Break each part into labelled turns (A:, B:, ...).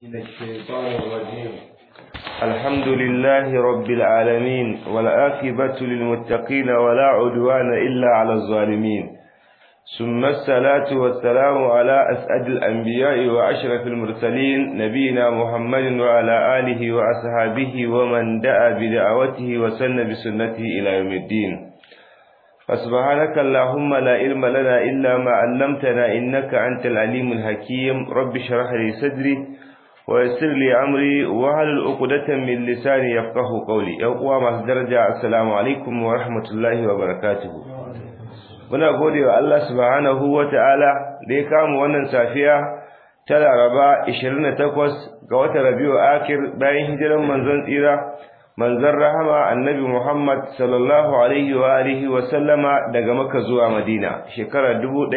A: من الشيطان الرجيم الحمد لله رب العالمين والآكبة للمتقين ولا عدوان إلا على الظالمين ثم الصلاة والسلام على أسعد الأنبياء وأشرف المرسلين نبينا محمد وعلى آله وأصحابه ومن دعا بدعوته وسن بسنته إلى يوم الدين فسبحانك اللهم لا علم لنا إلا ما علمتنا إنك أنت العليم الحكيم رب اشرح لي صدري ويسر لي أمري وهل عقدة من لساني يفقه قولي يقوى ما درجة السلام عليكم ورحمة الله وبركاته muna gode wa Allah subhanahu wa ta'ala da ya kama wannan safiya ta Laraba 28 ga watan Rabiu Akir bayan hijiran manzon tsira manzon rahama annabi Muhammad sallallahu alaihi wa alihi wa sallama daga Makka zuwa Madina shekarar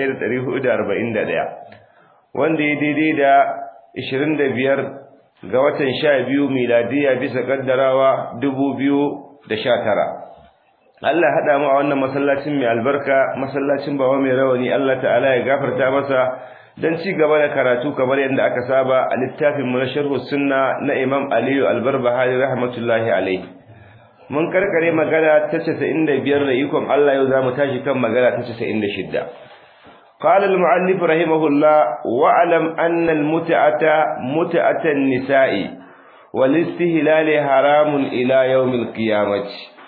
A: 1441 wanda ya daidai da 25 ga watan 12 miladiya bisa kaddarawa 2019 Allah hada mu a wannan masallacin mai albarka masallacin bawa mai rawani Allah ta'ala ya gafarta masa dan ci gaba da karatu kamar yadda aka saba a littafin mu na sharh sunna na Imam Aliyu Albarbahari rahmatullahi alaihi mun karkare magana ta 95 da ikon Allah yau zamu tashi kan magana ta 96 قال المؤلف رحمه الله واعلم أن المتعة متعة النساء والاستهلال حرام إلى يوم القيامة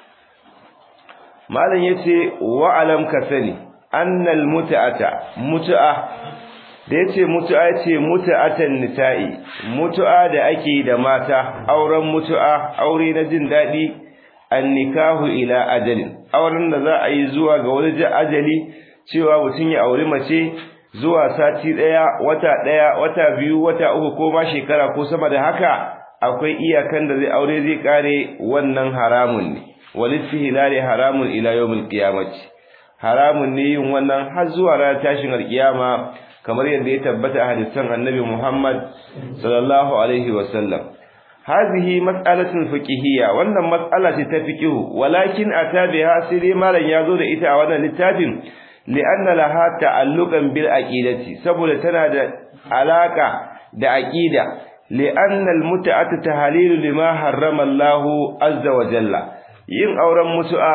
A: malam yace wa alam ka sani annal mut'ata mut'a da yace mut'a yace mut'atan nisa'i mut'a da ake da mata auren mut'a aure na jin dadi annikahu ila ajalin auren da za a yi zuwa ga wani ajali cewa mutun ya aure mace zuwa sati daya wata daya wata biyu wata uku ko ma shekara ko sama da haka akwai iyakan da zai aure zai kare wannan haramun ne walistihlali haramun ila yawmil qiyamati haramun ne yin wannan har zuwa ranar tashin alkiyama kamar yadda ya tabbata a hadisan annabi Muhammad sallallahu alaihi wasallam hadhihi mas'alatun fiqhiyya wannan mas'ala ce ta fiqhu walakin atabiha sai dai malam yazo da ita a wannan littafin li'anna laha ta'alluqan bil aqidati saboda tana da alaka da aqida li'anna al-mut'atu tahlilu lima harrama Allahu azza wa jalla yin auren mutu'a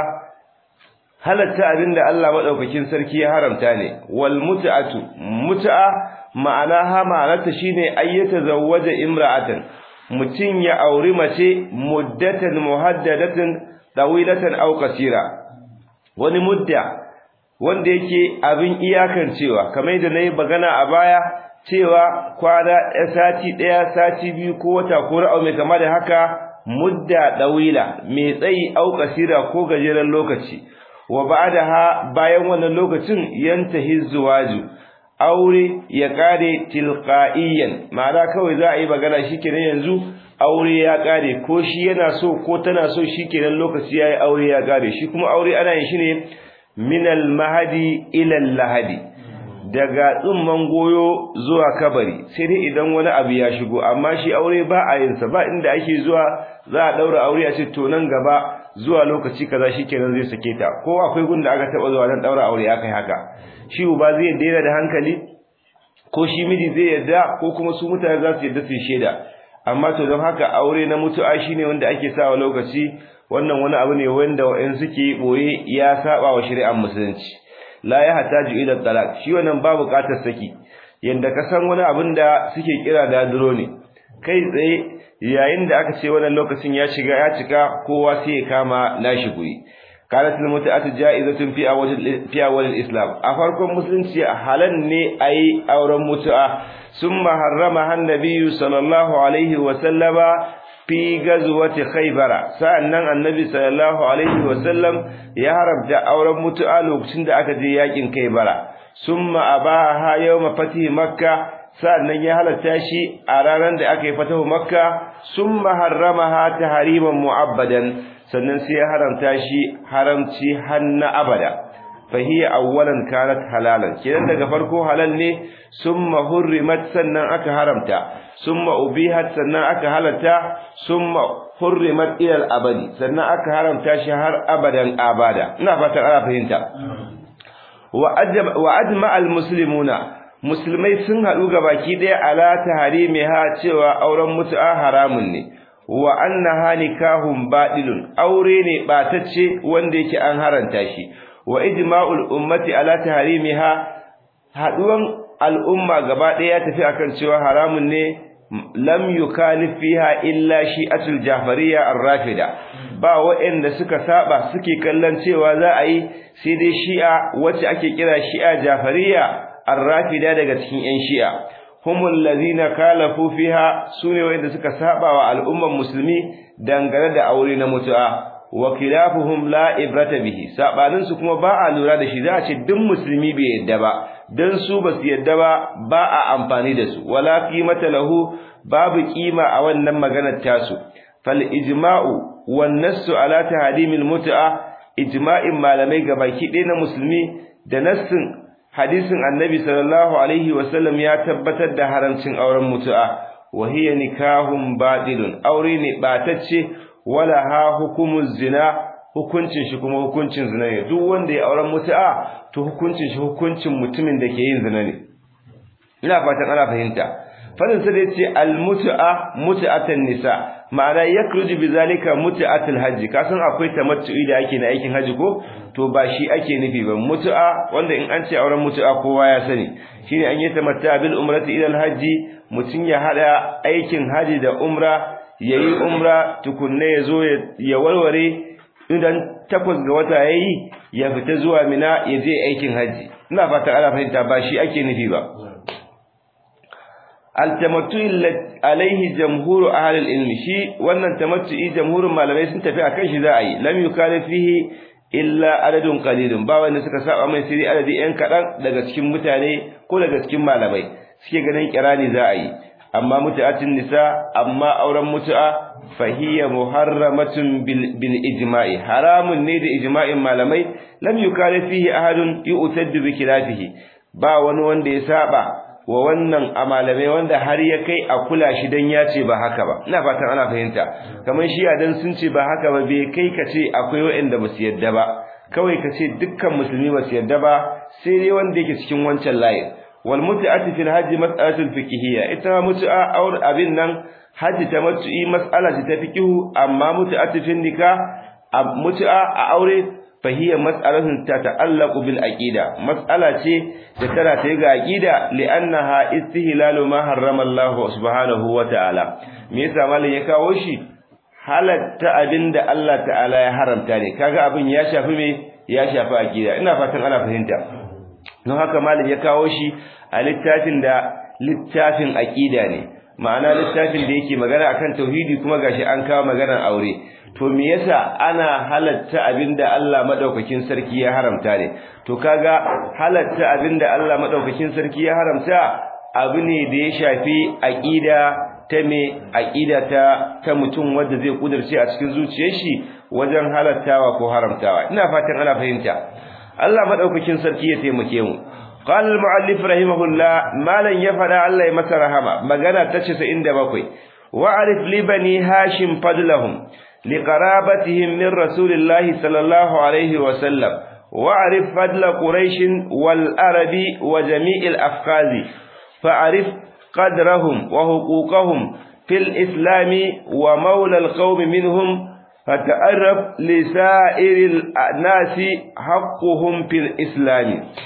A: halatta abinda Allah madaukakin sarki ya haramta ne wal mut'atu mut'a ma'ana ha ma'anarta shine ayyata zawwaja imra'atan mutun ya auri mace muddatan muhaddadatan dawilatan aw qasira wani mudda wanda yake abin iyakan cewa kamar da nayi magana a baya cewa kwana sati daya sati biyu ko wata ko ra'au mai kama da haka mudda dawila mai tsayi au kasira ko gajeren lokaci wa ba'daha bayan wannan lokacin yantahi zuwaju aure ya kare tilqaiyan ma'ana kawai za a yi magana shikenan yanzu aure ya kare ko shi yana so ko tana so shikenan lokaci yayi aure ya kare shi kuma aure ana yin shi ne minal mahadi ila lahadi daga tsumman goyo zuwa kabari sai dai idan wani abu ya shigo amma shi aure ba a yin sa ba inda ake zuwa za a daura aure a ce to nan gaba zuwa lokaci kaza shikenan zai sake ta ko akwai gunda aka taba zuwa dan daura aure akai haka shi uba zai daina da hankali ko shi miji zai yarda ko kuma su mutane za su yarda su sheda amma to don haka aure na mutu'a shine wanda ake sawa lokaci wannan wani abu ne wanda wa'in suke boye ya saba wa shari'ar musulunci la ya hataju ila talaq shi wannan ba buƙatar saki yanda ka san wani abin da suke kira da duro ne kai tsaye yayin da aka ce wannan lokacin ya shiga ya cika kowa sai ya kama nashi guri qalat al mut'atu ja'izatun fi awwal fi awwal al islam a farkon musulunci halan ne ayi auren mutu'a summa harrama an-nabiy sallallahu alaihi wa sallama fi gazwati khaybara sa'annan annabi sallallahu alaihi wasallam ya haramta auren mutu'a lokacin da aka je yakin khaybara summa abaha yawma fatih makka sa'annan ya halatta shi a ranar da aka yi fatahu makka summa harramaha tahriman mu'abbadan sannan sai ya haramta shi haramci hanna abada fahiya awwalan kanat halalan kidan daga farko halal ne summa hurrimat sannan aka haramta summa ubihat sannan aka halatta summa hurrimat ila al-abadi sannan aka haramta shi har abadan abada ina fatan ana fahimta wa ajma al-muslimuna musulmai sun haɗu ga baki ɗaya ala taharimiha cewa auren mutu'a haramun ne wa annaha nikahun baɗilun aure ne ɓatacce wanda yake an haranta shi wa ijma'ul ummati ala taharimiha haɗuwan al'umma gaba ɗaya ya tafi akan cewa haramun ne lam yukalif fiha illa shi'atul jafariya ar-rafida ba waɗanda suka saba suke kallon cewa za a yi sai dai shi'a wacce ake kira shi'a jafariya ar-rafida daga cikin ƴan shi'a humul ladina kalafu fiha sune waɗanda suka saba wa al'umman musulmi dangane da aure na mutu'a wa khilafuhum la ibrata bihi sabanin su kuma ba a lura da shi za a ce duk musulmi bai yadda ba dan su ba su yadda ba ba a amfani da su wala qimata lahu babu kima a wannan maganar tasu fal ijma'u wan nassu ala tahdimil mut'a ijma'in malamai gabaki ɗaya na musulmi da nassin hadisin annabi sallallahu alaihi wasallam ya tabbatar da haramcin auren mutu'a wa hiya nikahun batilun aure ne batacce wala ha hukumuz zina hukuncin shi kuma hukuncin zina ne duk wanda ya auren mutu'a to hukuncin shi hukuncin mutumin da ke yin zina ne ina fatan ana fahimta fadin sa da yace al mutu'a mutu'atan nisa ma'ana yakruju bizalika mutu'atul hajji kasan akwai tamattu'i da ake na aikin haji ko to ba shi ake nufi ba mutu'a wanda in an ce auren mutu'a kowa ya sani shine an yi tamatta bil umrati ila al hajji mutun ya hada aikin haji da umra yayi umra tukunne yazo ya warware idan takwas ga wata yayi ya fita zuwa mina ya je aikin haji ina fata ana fahimta ba shi ake nufi ba al-tamattu'i alaihi jamhuru ahli al-ilm shi wannan tamattu'i jamhurin malamai sun tafi akan shi za a yi lam yukalif fihi illa adadun qalilun ba wanda suka saba mai sai adadi yan kadan daga cikin mutane ko daga cikin malamai suke ganin kirani za a yi amma mutu'atin nisa amma auren mutu'a fahiya muharramatun bil ijma'i haramun ne da ijma'in malamai lam yukalif fihi ahadun yu'taddu bi khilafihi ba wani wanda ya saba wa wannan a malamai wanda har ya kai a kula shi dan ya ce ba haka ba ina fatan ana fahimta kamar shi a dan sun ce ba haka ba bai kai ka ce akwai waɗanda ba su yadda ba kawai ka ce dukkan musulmi ba su yadda ba sai dai wanda yake cikin wancan layin wal mut'ati fil hajji mas'alatul fiqhiyya ita mut'a aur abin nan hajji ta mut'i mas'ala ce ta fiqhu amma mut'ati fil nikah mut'a a aure fahiyar mas'alatun ta ta'allaqu bil aqida mas'ala ce da tana ta ga aqida li'annaha istihlalu ma harrama Allah subhanahu wa ta'ala me yasa malin ya kawo shi halatta abinda Allah ta'ala ya haramta ne kaga abin ya shafi me ya shafi aqida ina fatan ana fahimta don haka malin ya kawo shi a littafin da littafin aqida ne ma'ana littafin da yake magana akan tauhidi kuma gashi an kawo maganar aure to me yasa ana halatta abinda Allah madaukakin sarki ya haramta ne to kaga halatta abinda Allah madaukakin sarki ya haramta abu ne da ya shafi aqida ta me aqida ta ta mutum wanda zai kudurce a cikin zuciyar shi wajen halattawa ko haramtawa ina fatan ana fahimta Allah madaukakin sarki ya taimake mu قال المؤلف رحمه الله ما لن يفعل الله يمسى رحمه مغانا تشس عند بكوي وعرف لبني هاشم فضلهم لقرابتهم من رسول الله صلى الله عليه وسلم وعرف فضل قريش والعرب وجميع الأفقاذ فعرف قدرهم وحقوقهم في الإسلام ومولى القوم منهم فتعرف لسائر الناس حقهم في الإسلام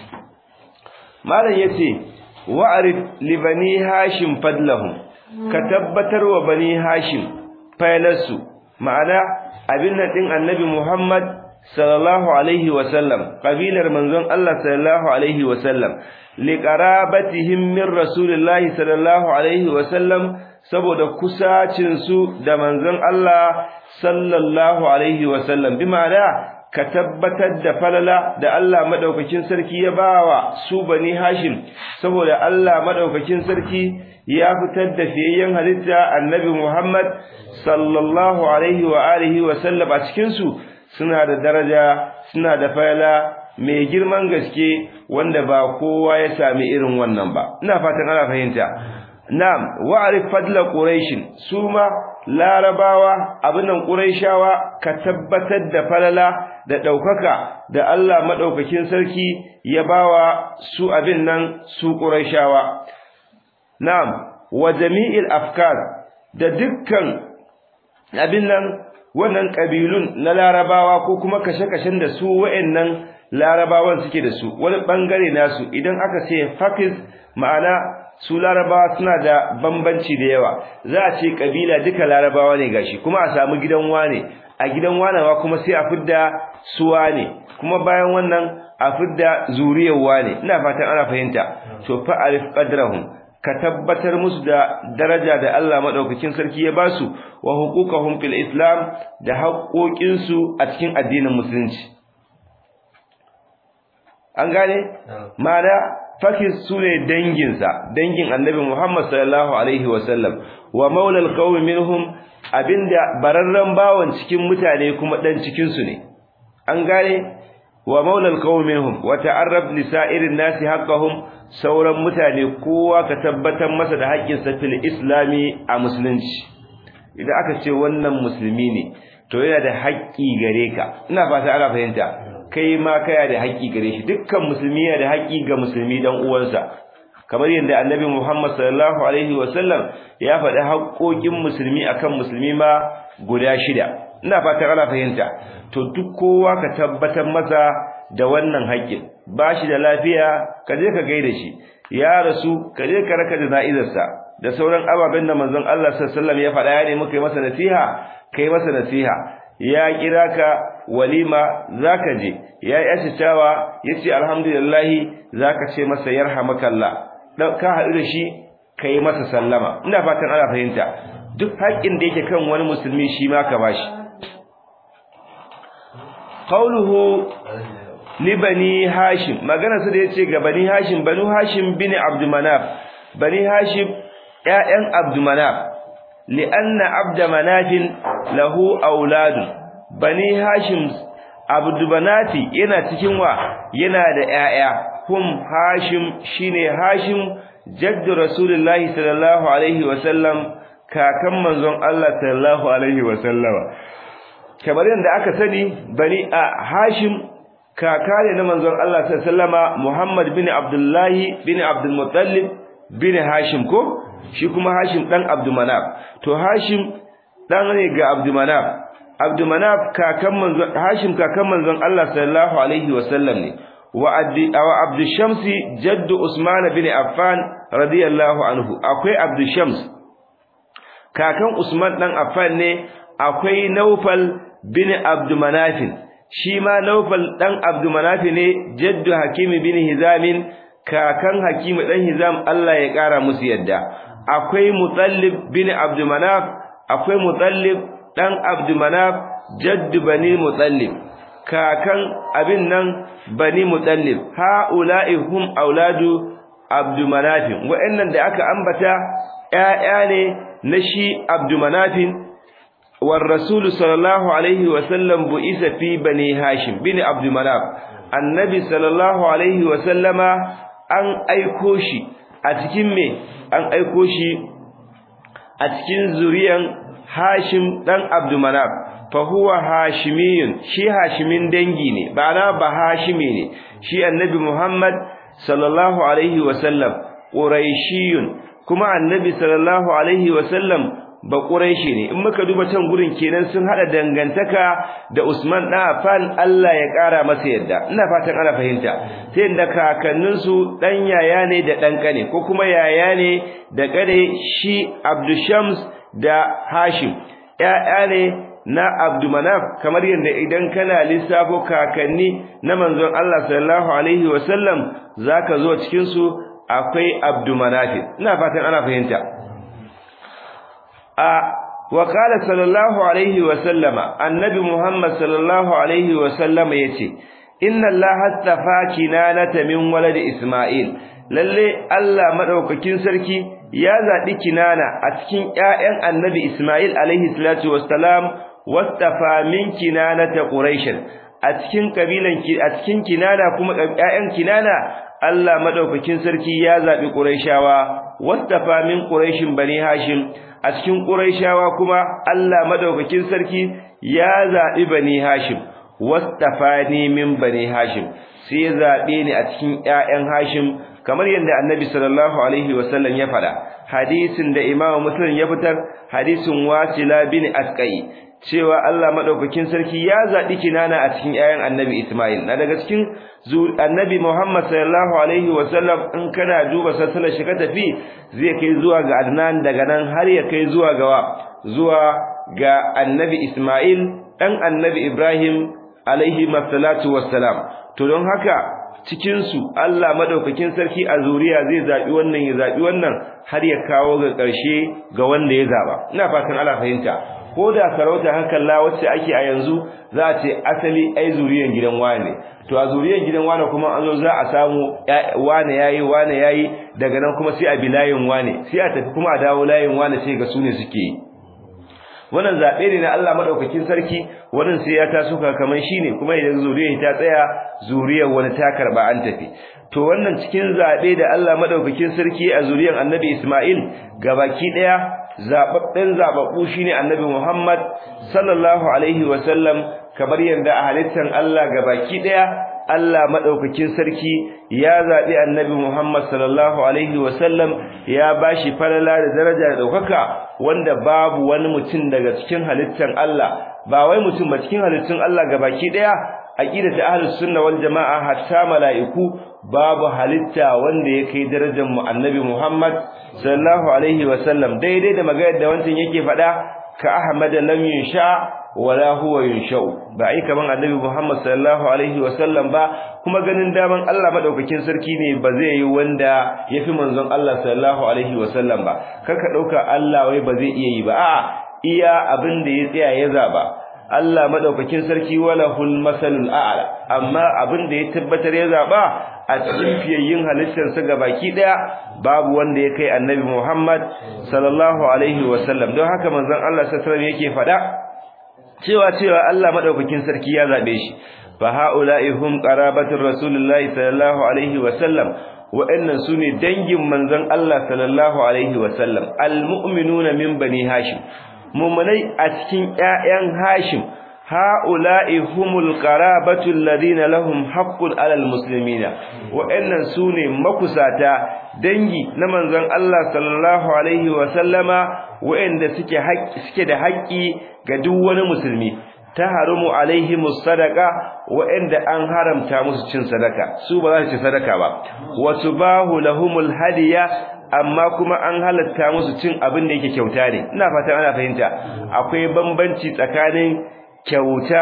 A: ماذا يتي وعرف لبني هاشم فضلهم كتبتر وبني هاشم فيلسوا ma'ana abin nan din annabi Muhammad sallallahu alaihi wa sallam kabilar manzon Allah sallallahu alaihi wa sallam liqarabatihim min rasulillahi sallallahu alaihi wa sallam saboda kusacin su da manzon Allah sallallahu alaihi wa sallam bi ma'ana ka tabbatar da falala da Allah madaukakin sarki ya bawa su bani Hashim saboda Allah madaukakin sarki ya fitar da fiyayyen halitta annabi Muhammad sallallahu alaihi wa alihi wa sallam a cikin su suna da daraja suna da falala mai girman gaske wanda ba kowa ya sami irin wannan ba ina fatan ana fahimta na'am wa'rif fadla quraish suma larabawa abinan quraishawa ka tabbatar da falala da daukaka da Allah madaukakin sarki ya bawa su abin nan su quraishawa na'am wa jami'il afkar da dukkan abin nan wannan kabilun na larabawa ko kuma kashe-kashen da su wa'annan larabawan suke da su wani bangare nasu idan aka ce fakiz ma'ana su larabawa suna da bambanci da yawa za a ce kabila duka larabawa ne gashi kuma a samu gidan wane a gidan wanawa kuma sai a fidda suwa ne kuma bayan wannan a fidda zuriyar wane ina fatan ana fahimta to fa arif qadrahum ka tabbatar musu da daraja da Allah madaukakin sarki ya basu wa huquqahum fil islam da haƙoƙinsu a cikin addinin musulunci an gane ma'ana fakis sune danginsa dangin annabi Muhammad sallallahu alaihi wasallam wa maulal qaumi minhum abinda bararran bawon cikin mutane kuma dan cikin su ne an gane wa maulal qaumi minhum wa ta'arraf li sa'irin nasi haqqahum sauran mutane kowa ka tabbatar masa da haƙƙin sa fil islami a musulunci idan aka ce wannan musulmi ne to yana da haƙƙi gare ka ina fata ana fahimta kai ma kaya da haƙƙi gare shi dukkan musulmi yana da haƙƙi ga musulmi dan uwansa kamar yadda annabi Muhammad sallallahu alaihi wasallam ya faɗi haƙƙoƙin musulmi akan musulmi ma guda shida ina fatan ana fahimta to duk kowa ka tabbatar masa da wannan haƙƙin ba shi da lafiya ka je ka gaida shi ya rasu ka je ka raka jana'izarsa da sauran ababen da manzon Allah sallallahu alaihi wasallam ya faɗa ya nemi kai masa nasiha kai masa nasiha ya kira ka walima zaka je ya yi ashicawa yace alhamdulillah zaka ce masa yarhamakallah dan ka haɗu da shi kai masa sallama ina fatan ana fahimta duk haƙin da yake kan wani musulmi shi ma ka bashi qauluhu li bani hashim magana su da yace ga bani hashim banu hashim bin abd manaf bani hashim ƴaƴan abd manaf li'anna abd manaf lahu auladun bani hashim abdubanati yana cikin wa yana da ƴaƴa hum hashim shine hashim jaddu rasulullahi sallallahu alaihi wa sallam kakan manzon Allah sallallahu alaihi wa sallama kamar yadda aka sani bani a hashim kaka ne na manzon Allah sallallahu alaihi wa sallama Muhammad bin Abdullahi bin Abdul Muttalib bin Hashim ko shi kuma Hashim dan Abdumanaf to Hashim dan ne ga Abdumanaf Abdumanaf kakan manzon Hashim kakan manzon Allah sallallahu alaihi wasallam ne wa Abdi wa Abdu Shamsi jaddu Usman bin Affan radiyallahu anhu akwai Abdu Shams kakan Usman dan Affan ne akwai Naufal bin Abdumanaf shi ma Naufal dan Abdumanaf ne jaddu Hakim bin Hizam kakan Hakim dan Hizam Allah ya kara musu yadda akwai Mutallib bin Abdumanaf akwai Mutallib dan Abdumanaf jaddu bani Mutallib kakan abin nan bani Mutallib haula'i hum auladu Abdumanaf wa'annan da aka ambata ƴaƴa ne na shi Abdumanaf war Rasul sallallahu alaihi wa sallam bu'isa fi bani Hashim bin Abdumanaf annabi sallallahu alaihi wa sallama an aiko shi a cikin me an aiko shi a cikin zuriyan Hashim dan Abdumanaf fa huwa hashimiyun shi hashimin dangi ne ba na ba hashimi ne shi annabi Muhammad sallallahu alaihi wa sallam quraishiyun kuma annabi sallallahu alaihi wa sallam ba quraishi ne in muka duba can gurin kenan sun hada dangantaka da Usman dan Affan Allah ya kara masa yadda ina fatan ana fahimta sai da kakannin su dan yaya ne da dan kane ko kuma yaya ne da kare shi Abdushams da Hashim ya'ya ne na Abdumanaf kamar yadda idan kana lissafo kakanni na manzon Allah sallallahu alaihi wasallam zaka zo cikin su akwai Abdumanaf ina fatan ana fahimta a wa qala sallallahu alaihi wasallama annabi Muhammad sallallahu alaihi wasallama yace inna Allah astafa kinanata min walad Isma'il lalle Allah madaukakin sarki ya zaɓi kinana a cikin ƴaƴan annabi Ismail alaihi salatu wassalam wastafa min kinanata quraish a cikin kabilan a cikin kinana kuma ƴaƴan kinana Allah madaukakin sarki ya zaɓi quraishawa wastafa min quraishin bani hashim a cikin quraishawa kuma Allah madaukakin sarki ya zabi bani hashim wastafani min bani hashim sai ya zabe ni a cikin ƴaƴan hashim kamar yadda annabi sallallahu alaihi wasallam ya fada hadisin da imamu muslim ya fitar hadisin wasila bin asqai cewa Allah madaukakin sarki ya zabi kinana a cikin ƴaƴan annabi isma'il na daga cikin annabi muhammad sallallahu alaihi wasallam in kana duba sassalar shi ka tafi zai kai zuwa ga adnan daga nan har ya kai zuwa ga zuwa ga annabi isma'il dan annabi ibrahim alaihi masallatu wassalam to don haka cikin su Allah madaukakin sarki a zuriya zai zabi wannan ya zabi wannan har ya kawo ga ƙarshe ga wanda ya zaba ina fatan Allah fahimta ko da sarauta hakan la wacce ake a yanzu za a ce asali ai zuriyan gidan wane to a zuriyan gidan wane kuma an zo za a samu wane yayi wane yayi daga nan kuma sai a bi layin wane sai a tafi kuma a dawo layin wane sai ga sune suke yi wannan zabe ne na Allah madaukakin sarki wannan sai ya taso kaman shine kuma idan zuriyar ta tsaya zuriyar wani ta karba an tafi to wannan cikin zabe da Allah madaukakin sarki a zuriyar Annabi Isma'il gabaki daya zababben zababbu shine Annabi Muhammad sallallahu alaihi wasallam kamar yanda a halittan Allah gabaki daya Allah madaukakin sarki ya zabi Annabi Muhammad sallallahu alaihi wasallam ya bashi falala da daraja da daukaka wanda babu wani mutum daga cikin halittan Allah ba wai mutum ba cikin halittun Allah gabaki daya aqidatu ahlus sunna wal jamaa hatta malaiku babu halitta wanda ya kai darajar mu Annabi Muhammad sallallahu alaihi wasallam daidai da magana da wancan yake faɗa ka Ahmad lam yunsha wala huwa yunshau ba ai kaman annabi Muhammad sallallahu alaihi wasallam ba kuma ganin daman Allah madaukakin sarki ne ba zai yi wanda yafi manzon Allah sallallahu alaihi wasallam ba kaka dauka Allah wai ba zai iya yi ba a'a iya abin da ya tsaya ya zaba Allah madaukakin sarki walahul masalul a'la amma abin da ya tabbatar ya zaba a cikin fiyayyin halittar sa gabaki daya babu wanda ya kai annabi Muhammad sallallahu alaihi wasallam don haka manzon Allah sallallahu alaihi wasallam yake fada cewa cewa Allah madaukakin sarki ya zabe shi fa haula'i hum qarabatur rasulullahi sallallahu alaihi wa sallam wa'annan sune dangin manzon Allah sallallahu alaihi wa sallam almu'minuna min bani hashim mu'minai a cikin ƴaƴan hashim haula'i humul qarabatu alladhina lahum haqqun 'alal muslimina wa'annan sune makusata dangi na manzon Allah sallallahu alaihi wa sallama wa'anda suke suke da haƙƙi ga duk wani musulmi ta harumu alaihimus sadaqa wa'anda an haramta musu cin sadaka su ba za su ci sadaka ba wa tubahu lahumul hadiya amma kuma an halatta musu cin abin da yake kyauta ne ina fatan ana fahimta akwai bambanci tsakanin kyauta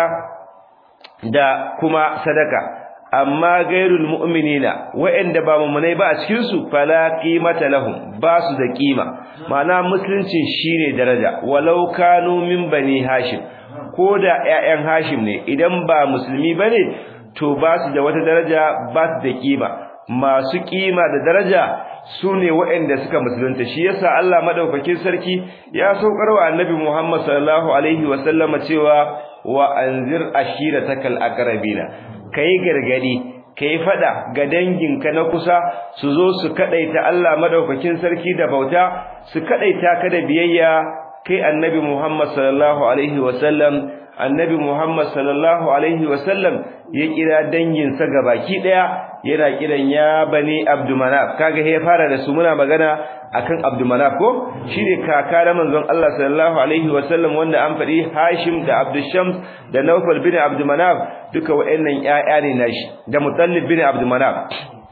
A: da kuma sadaka amma gairul mu'minina wa'anda ba mu'minai ba a cikin su fala qimata lahum ba su da kima ma'ana musulunci shine daraja walau kanu min bani hashim ko da ƴaƴan hashim ne idan ba musulmi bane to ba su da wata daraja ba su da kima masu kima da daraja sune waɗanda suka musulunta shi yasa Allah madaukakin sarki ya saukar wa annabi Muhammad sallallahu alaihi wa sallama cewa wa anzir ashiratakal aqrabina kai gargadi kai fada ga danginka na kusa su zo su kadaita Allah madaukakin sarki da bauta su kadaita ka da biyayya kai annabi Muhammad sallallahu alaihi wasallam annabi Muhammad sallallahu alaihi wasallam ya kira dangin sa gabaki daya yana kiran ya bani abdumanaf kaga he fara da su muna magana akan abdumanaf ko shine kaka da manzon Allah sallallahu alaihi wasallam wanda an fadi Hashim da Abdushams da Nawfal bin Abdumanaf duka wayannan ƴaƴa ne nashi da Mutallib bin Abdumanaf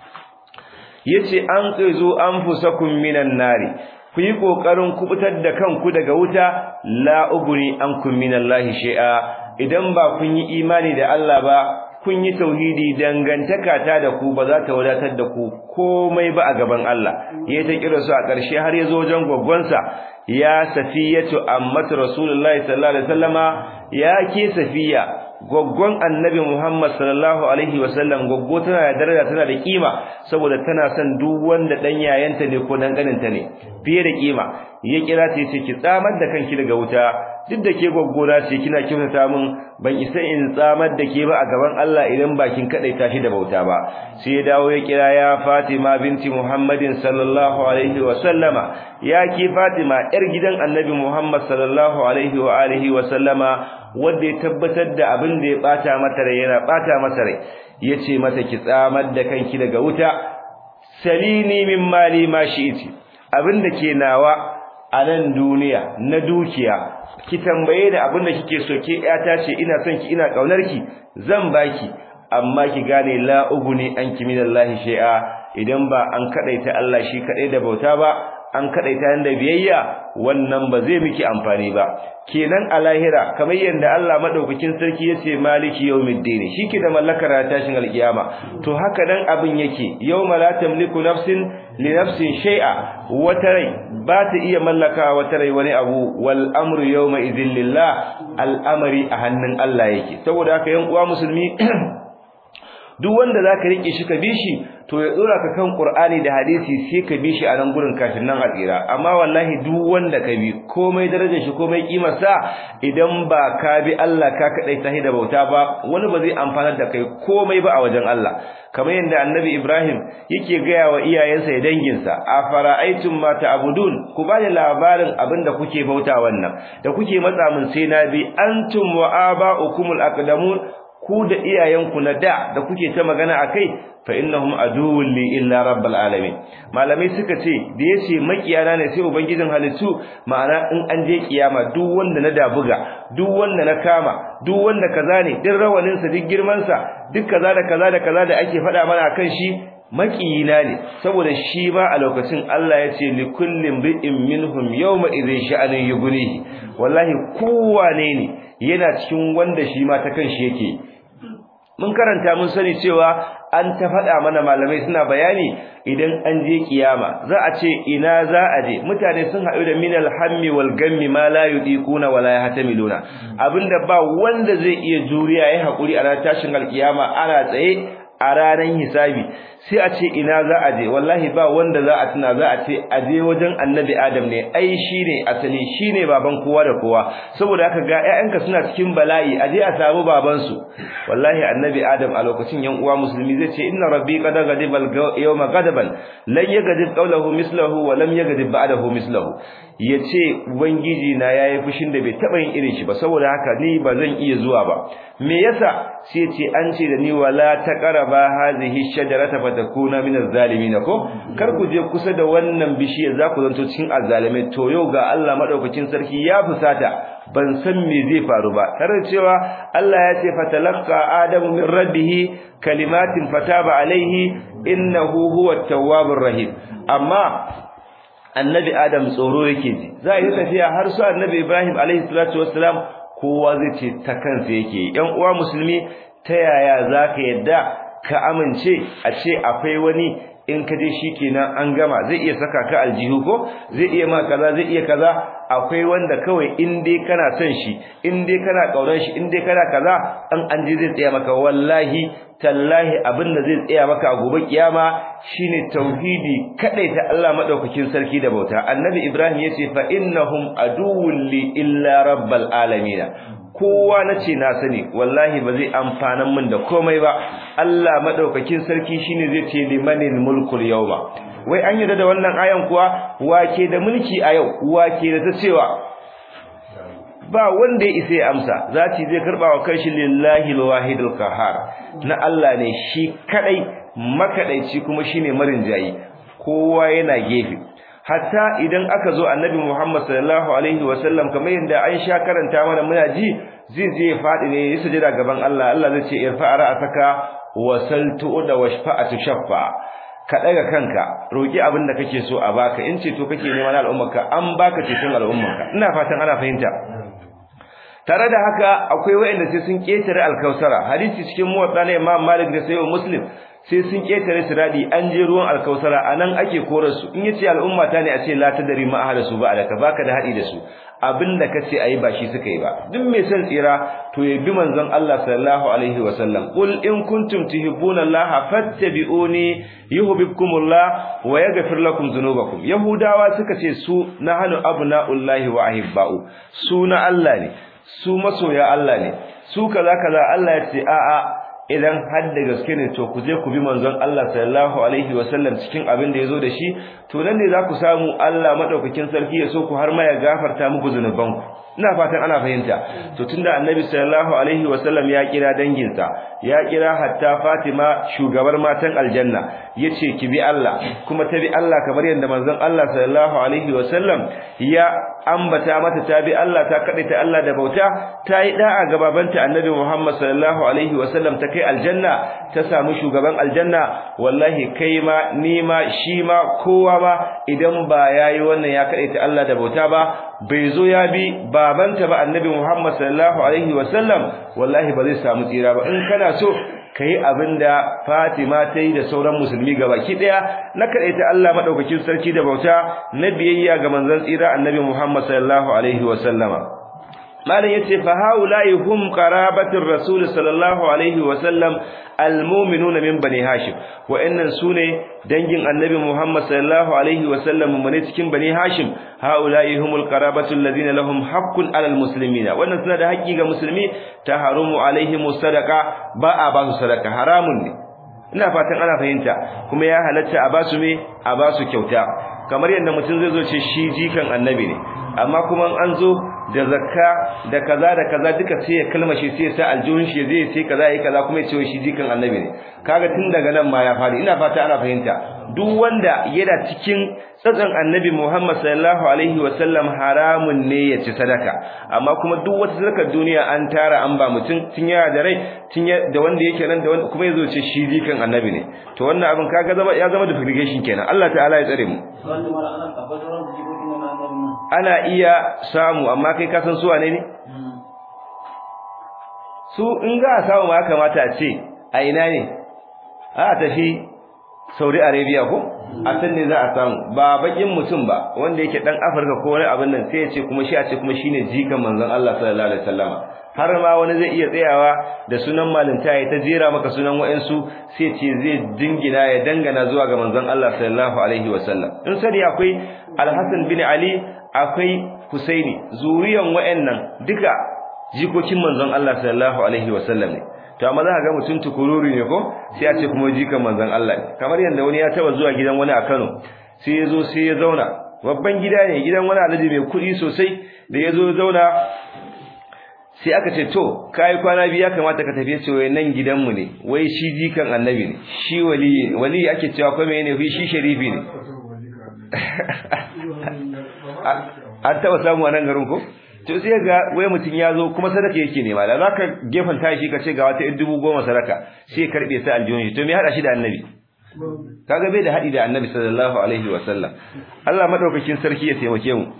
A: yace an qizu anfusakum minan nari ku yi kokarin kubutar da kanku daga wuta la uguri ankum minallahi shay'a idan ba kun yi imani da Allah ba kun yi tauhidi dangantaka ta da ku ba za ta wadatar da ku komai ba a gaban Allah ya ta kira su a ƙarshe har ya zo wajen gwaggwansa ya safiyatu ammatu rasulullahi sallallahu alaihi wasallama ya ke safiya gwaggwan annabi Muhammad sallallahu alaihi wasallam gwaggo tana da daraja tana da kima saboda tana son duk wanda dan yayanta ne ko dan ganinta ne fiye da kima ya kira ta yace ki tsamar da kanki daga wuta duk da ke gwaggona ce kina kyautata min ban isa in tsamar da ke ba a gaban Allah idan bakin kadai tashi da bauta ba sai ya dawo ya kira ya Fatima binti Muhammadin sallallahu alaihi wa sallama ya ki Fatima yar gidan Annabi Muhammad sallallahu alaihi wa alihi wa sallama wanda ya tabbatar da abin da ya bata mata rai yana bata masa rai yace mata ki tsamar da kanki daga wuta salini min mali ma shi'ti abin da ke nawa a nan duniya na dukiya ki tambaye da abin da kike so ke yata ce ina son ki ina kaunar ki zan baki amma ki gane la uguni anki minallahi shay'a idan ba an kadaita Allah shi kadai da bauta ba an kadaita da biyayya wannan ba zai miki amfani ba kenan a lahira kamar yadda Allah madaukakin sarki yace maliki yawmiddin shike da mallakar tashin alkiyama to haka dan abin yake yawma la tamliku nafsin li nafsin shay'a wata rai ba ta iya mallaka wata rai wani abu wal amru yawma idhil lillah al'amari a hannun Allah yake saboda haka yan uwa musulmi duk wanda zaka rike shi ka bishi to ya dora ka kan Qur'ani da hadisi sai ka bishi a nan gurin kafin nan a tsira amma wallahi duk wanda ka bi komai darajar shi komai kimar sa idan ba ka bi Allah ka kadai tahi da bauta ba wani ba zai amfana da kai komai ba a wajen Allah kamar yadda Annabi Ibrahim yake gaya wa iyayensa da danginsa afara'aytum ma ta'budun ku bani labarin abinda kuke bauta wannan da kuke matsa mun sai na bi antum wa aba'ukumul aqdamun ku da iyayenku na da da kuke ta magana akai fa innahum aduwwun li illa rabbil alamin malamai suka ce da yace makiyana ne sai ubangijin halittu ma'ana in an je kiyama duk wanda na dabuga duk wanda na kama duk wanda kaza ne duk rawanin sa duk girman sa duk kaza da kaza da kaza da ake faɗa mana akan shi makiyina ne saboda shi ba a lokacin Allah ya ce li kullin bi'in minhum yawma idhin sha'anin yughnihi wallahi kowane ne yana cikin wanda shi ma ta kanshi yake mun karanta mun sani cewa an ta faɗa mana malamai suna bayani idan an je kiyama za a ce ina za a je mutane sun haɗu da minal hammi wal gammi ma la yudiquna wala yahtamiluna abinda ba wanda zai iya juriya ya haƙuri a ranar tashin alkiyama ana tsaye a ranar hisabi sai a ce ina za a je wallahi ba wanda za a tuna za a ce a je wajen annabi adam ne ai shine asali shine baban kowa da kowa saboda haka ga ƴaƴanka suna cikin bala'i a je a samu baban su wallahi annabi adam a lokacin yan uwa musulmi zai ce inna rabbi qad ghadiba yawma ghadaban lan yaghdib qawluhu mislahu wa lam yaghdib ba'dahu mislahu yace ubangiji na yayi fushin da bai taba yin irin shi ba saboda haka ni ba zan iya zuwa ba me yasa sai ce an ce da ni wala taqraba hadhihi shajarata fatakuna min az-zalimin ko kar ku je kusa da wannan bishiya za ku zanto cikin azzalimai to yau ga Allah madaukakin sarki ya fusata ban san me zai faru ba tare cewa Allah ya ce fatalaqqa adamu min rabbih kalimatin fataba alaihi innahu huwa tawwabur rahim amma annabi adam tsoro yake ji za a yi tafiya har su annabi ibrahim alaihi salatu wassalam kowa zai ce ta kansa yake yan uwa musulmi ta yaya zaka yadda ka amince a ce akwai wani in ka je shikenan an gama zai iya saka ka aljihu ko zai iya ma kaza zai iya kaza akwai wanda kawai in dai kana son shi in dai kana kauran shi in dai kana kaza dan an je zai tsaya maka wallahi tallahi abinda zai tsaya maka a gobe kiyama shine tauhidi kadai ta Allah madaukakin sarki da bauta annabi ibrahim yace fa innahum aduwwun li illa rabbil alamin kowa nace na sani wallahi ba zai amfanan min da komai ba Allah madaukakin sarki shine zai ce limanil mulkul yawma wai an yarda da wannan ayan kuwa wake da mulki a yau wake da ta cewa ba wanda ya isa ya amsa zati zai karba wa kanshi lillahi alwahidul qahhar na Allah ne shi kadai makadaici kuma shine marinjayi kowa yana gefe hatta idan aka zo annabi Muhammad sallallahu alaihi wasallam kamar yadda an sha karanta mana muna ji zai je ya fadi ne ya sujada gaban Allah Allah zai ce irfa ra'ataka wasaltu da washfa'atu shaffa ka daga kanka roki abin da kake so a baka in ce to kake neman al'ummarka an baka ceton al'ummarka ina fatan ana fahimta tare da haka akwai wayanda sai sun ketare alkausara hadisi cikin muwatta na Imam Malik da Sahih Muslim sai sun ketare siradi an je ruwan alkausara anan ake korar su in yace al'umma ta ne a ce la tadri ma ahla su ba da ka baka da hadi da su abinda kace ayi ba shi suka yi ba duk mai son tsira to ya bi manzon Allah sallallahu alaihi wasallam qul in kuntum tuhibbuna Allah fattabi'uni yuhibbukumullah wa yaghfir lakum dhunubakum yahudawa suka ce su nahnu abna'ullahi wa ahibba'u su na Allah ne su masoya Allah ne su kaza kaza Allah ya ce a'a idan har da gaske ne to ku je ku bi manzon Allah sallallahu alaihi wasallam cikin abin da yazo da shi to nan ne za ku samu Allah madaukakin sarki ya so ku har ma ya gafarta muku zunubanku ina fatan ana fahimta to tunda annabi sallallahu alaihi wasallam ya kira danginsa ya kira hatta Fatima shugabar matan aljanna yace ki bi Allah kuma ta bi Allah kamar yadda manzon Allah sallallahu alaihi wasallam ya ambata mata ta bi Allah ta kade ta Allah da bauta ta yi da'a ga babanta annabi Muhammad sallallahu alaihi wasallam ta kai aljanna ta samu shugaban aljanna wallahi kai ma ni ma shi ma kowa ma idan ba yayi wannan ya kade ta Allah da bauta ba bai zo ya bi babanta ba annabi Muhammad sallallahu alaihi wasallam wallahi ba zai samu tsira ba in kana so kai abinda Fatima ta yi da sauran musulmi gabaki daya na ta Allah madaukakin sarki da bauta na biyayya ga manzon tsira annabi Muhammad sallallahu alaihi wasallama malam yace fa haula'i hum qarabatir rasul sallallahu alaihi wasallam almu'minuna min bani hashim wa'annan sune dangin annabi muhammad sallallahu alaihi wasallam mun cikin bani hashim haula'i humul qarabatu alladhina lahum haqqun 'alal muslimina wannan suna da haƙƙi ga musulmi taharumu alaihim sadaqa ba a ba su sadaka haramun ne ina fatan ana fahimta kuma ya halatta a ba su me a ba su kyauta kamar yadda mutum zai zo ce shi jikan annabi ne amma kuma an zo da zakka da kaza da kaza duka sai ya kalmashi sai ya sa aljihun shi zai sai kaza yayi kaza kuma ya ce shi jikan annabi ne kaga tun daga nan ma ya fadi ina fata ana fahimta duk wanda yana cikin tsatsan annabi Muhammad sallallahu alaihi wasallam haramun ne ya ci sadaka amma kuma duk wata sadakar duniya an tara an ba mutum tun yana da rai tun da wanda yake nan da wanda kuma yazo ce shi jikan annabi ne to wannan abin kaga zama ya zama duplication kenan Allah ta'ala ya tsare mu ana iya samu amma kai ka san su wane ne su in ga samu ma kamata a ce a ina ne a tafi Saudi Arabia ko a san ne za a samu ba bakin mutum ba wanda yake dan Afirka ko wani abin nan sai ya ce kuma shi a ce kuma shine jikan manzon Allah sallallahu alaihi wasallama har ma wani zai iya tsayawa da sunan malinta ya ta jera maka sunan wa'ansu sai ce zai dingina ya dangana zuwa ga manzon Allah sallallahu alaihi wasallam in sani akwai Al-Hasan bin Ali akwai Husaini zuriyan wa'annan duka jikokin manzon Allah sallallahu alaihi wasallam ne to amma za ka ga mutum tukururi ne ko sai a ce kuma jikan manzon Allah ne kamar yanda wani ya taba zuwa gidan wani a Kano sai ya zo sai ya zauna babban gida ne gidan wani alhaji mai kuɗi sosai da ya zo zauna sai aka ce to kai kwana biya kamata ka tafi cewa nan gidanmu ne wai shi jikan annabi ne shi wali wali ake cewa ko me ne shi sharifi ne an taba samu a nan garin ko to sai ga wai mutun ya zo kuma sadaka yake nema da zaka gefan tashi ka ce ga wata dubu goma sadaka sai karbe sai aljihun shi to me hada shi da annabi kaga bai da hadi da annabi sallallahu alaihi wasallam Allah madaukakin sarki ya taimake mu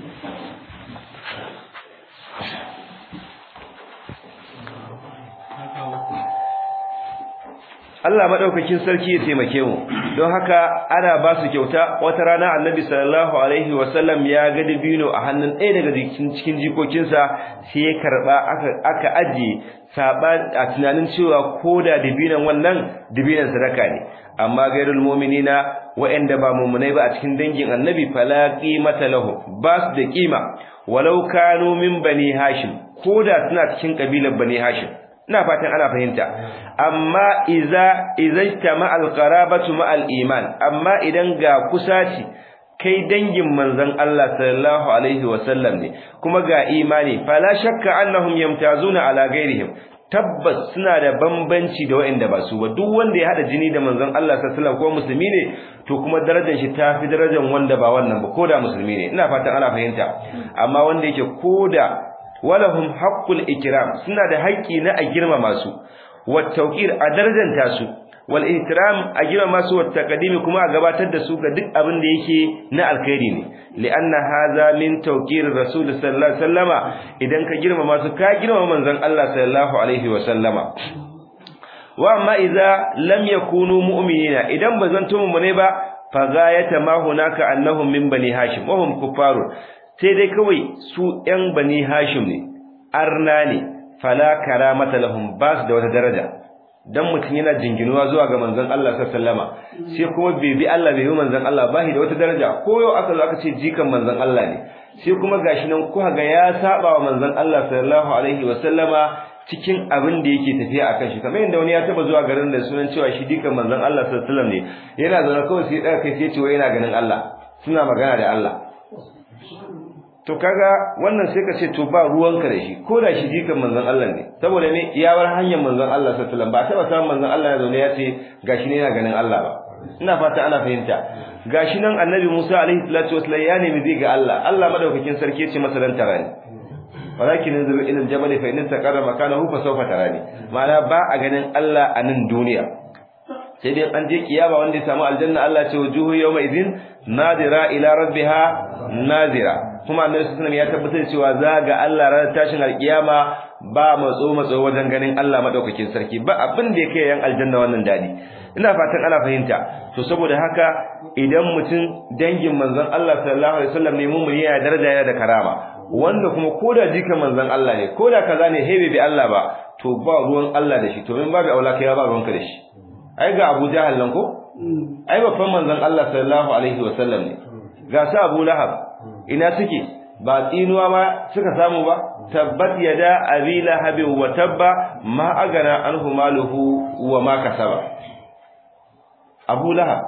A: Allah madaukakin sarki ya taimake mu don haka ana ba su kyauta wata rana Annabi sallallahu alaihi wasallam ya ga dabino a hannun ɗaya daga cikin jikokinsa sai ya karba aka aka aje saba a tunanin cewa koda dabinan wannan dabinan sadaka ne amma gairul mu'minina wa'anda ba mu'minai ba a cikin dangin Annabi fala qimata lahu ba su da kima walau kanu min bani hashim koda suna cikin kabilar bani hashim ina fatan ana fahimta amma iza izajtama alqarabatu ma iman amma idan ga kusaci kai dangin manzon Allah sallallahu alaihi wasallam ne kuma ga imani fala shakka annahum yamtazuna ala ghairihim tabbas suna da bambanci da waɗanda ba su ba duk wanda ya hada jini da manzon Allah sallallahu alaihi wasallam ko musulmi ne to kuma darajar shi tafi darajar wanda ba wannan ba koda musulmi ne ina fatan ana fahimta amma wanda yake koda walahum haqqul ikram suna da haƙƙi na a girmama su wat tawqir a darajanta su wal ihtiram a girmama su wat taqdimi kuma a gabatar da su ga duk abin da yake na alkhairi ne li'anna hadha min tawqir rasul sallallahu alaihi wasallama idan ka girmama su ka girmama manzon Allah sallallahu alaihi wasallama wa amma idza lam yakunu mu'minina idan bazan tumu ne ba fa gayata ma hunaka annahum min bani hashim wa hum kuffarun sai dai kawai su ‘yan bani hashim ne, arna ne, fala karamata lahum ba su da wata daraja, don mutum yana jinginuwa zuwa ga manzan Allah sallama, sai kuma bai bi Allah bai bi manzan Allah ba da wata daraja, ko yau aka zo aka ce jikan manzan Allah ne, sai kuma gashi nan kuka ga ya saba wa manzan Allah sallallahu alaihi wa sallama cikin abin da yake tafiya akan shi kamar yadda wani ya taba zuwa garin da sunan cewa shi dikan manzan Allah sallallahu alaihi wa sallam ne yana zaune kawai sai ya kai sai ce yana ganin Allah suna magana da Allah to kaga wannan sai ka ce to ba ruwanka da shi ko da shi jikan manzon Allah ne saboda ne ya bar hanyar manzon Allah sallallahu alaihi wasallam ba taba samun manzon Allah ya zo ne ya ce gashi ne yana ganin Allah ba ina fata ana fahimta gashi nan annabi Musa alaihi salatu wasallam ya nemi zai ga Allah Allah madaukakin sarki ya ce masa dan tarani walakin yanzuru ila aljabal fa in taqarra makanahu fa sawfa tarani ma'ana ba a ganin Allah a nan duniya sai dai an je kiyama wanda ya samu aljanna Allah ce wujuhu yawma idhin nadira ila rabbiha nadira kuma annabi sallallahu alaihi ya tabbatar cewa za ga Allah ranar tashin alkiyama ba matso matso wajen ganin Allah madaukakin sarki ba abin da yake yan aljanna wannan dadi ina fatan ana fahimta to saboda haka idan mutum dangin manzon Allah sallallahu alaihi wasallam ne mun yana daraja yana da karama wanda kuma koda jikan manzon Allah ne koda kaza ne hebe bi Allah ba to ba ruwan Allah da shi to min babu aula kai ba ruwanka da shi ai ga Abu Jahal nan ko ai babban manzon Allah sallallahu alaihi wasallam ne ga su Abu Lahab ina suke ba tsinuwa ma suka samu ba tabbat yada abi lahab wa tabba ma agana anhu maluhu wa ma kasaba Abu Lahab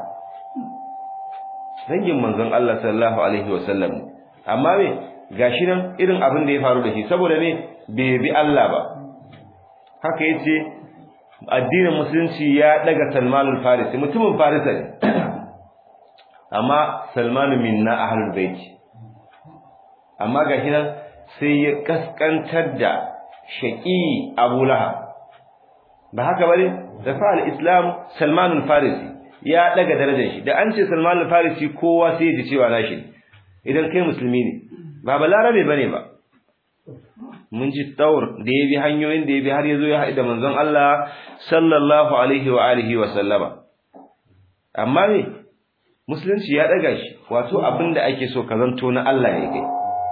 A: dangin manzon Allah sallallahu alaihi wasallam ne amma me gashi nan irin abin da ya faru da shi saboda me bai bi Allah ba haka yace addinin musulunci ya daga Salman al-Farisi mutumin Farisa ne amma Salman minna ahlul bait amma gashi nan sai ya kaskantar da shaqi Abu Lahab ba haka bane da fa al-Islam Salman al-Farisi ya daga darajar shi da an ce Salman al-Farisi kowa sai ya ji cewa nashi idan kai musulmi ne ba balarabe bane ba mun ji taur da ya bi hanyoyin da ya bi har ya zo ya haɗu da manzon Allah sallallahu alaihi wa alihi wa sallama amma ne musulunci ya ɗaga shi wato abin da ake so ka zanto na Allah ne kai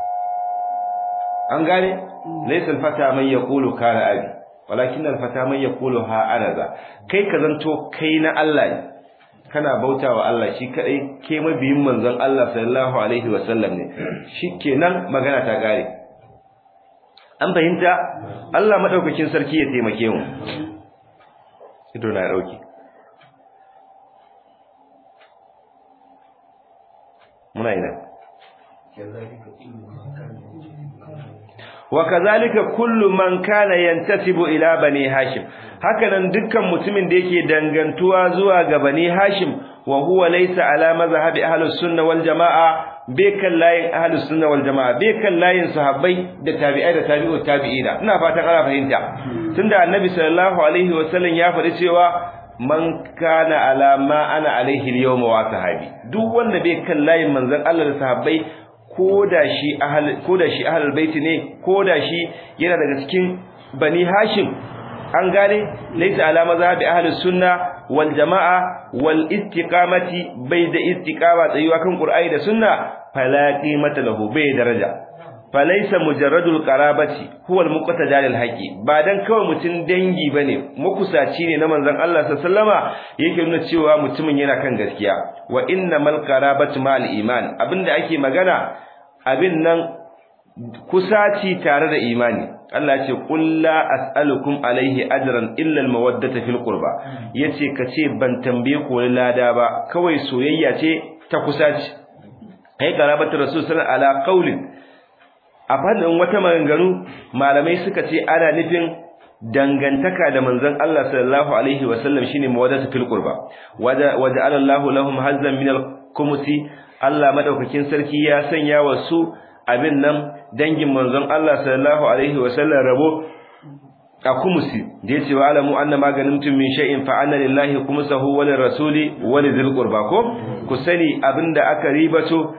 A: an gane laysal fata man yaqulu kana abi walakin al fata man yaqulu ha anaza kai ka zanto kai na Allah ne kana bautawa Allah shi kadai ke mabiyin manzon Allah sallallahu alaihi wa sallam ne shikenan magana ta gare an fahimta Allah madaukakin sarki ya taimake mu ido na dauki muna ina wa kazalika kullu man kana yantasibu ila bani hashim hakanan dukkan mutumin da yake dangantuwa zuwa ga bani hashim wa huwa laysa ala mazhabi ahlus sunna wal jamaa bekan layin ahlus sunna wal jamaa bekan layin sahabbai da tabi'ai da tabi'u tabi'ina ina fatan ana fahimta tunda annabi sallallahu alaihi wasallam ya faɗi cewa man kana ala ma ana alaihi al-yawma wa sahabi duk wanda bai kan layin manzon Allah da sahabbai koda shi ahl koda shi ahlul bait ne koda shi yana daga cikin bani hashim an gane laysa ala mazhabi ahlus sunna wal jamaa wal istiqamati bai da istiqama tsayuwa kan qur'ani da sunna fala qimata lahu bai daraja falaysa mujarradul qarabati huwa al-muqtada lil haqi ba dan kawai mutun dangi bane makusaci ne na manzon Allah sallallahu yake nuna cewa mutumin yana kan gaskiya wa innamal qarabatu ma'al iman abinda ake magana abin nan kusaci tare da imani Allah ya ce qul la as'alukum alaihi ajran illa al-mawaddata fil qurba yace kace ban tambaye ku lada ba kawai soyayya ce ta kusaci kai qarabatu rasul sallallahu ala qaulin a fadin wata maganganu malamai suka ce ana nufin dangantaka da manzon Allah sallallahu alaihi wasallam shine mawaddatu fil qurba waja'ala Allahu lahum hazzan min al-kumusi Allah madaukakin sarki ya sanya wa su abin nan dangin manzon Allah sallallahu alaihi wasallam rabo a kumusi da yace wa alamu anna maganimtum min shay'in fa anna lillahi kumusahu wa lirrasuli wa lidhil qurba ko ku sani abinda aka ribato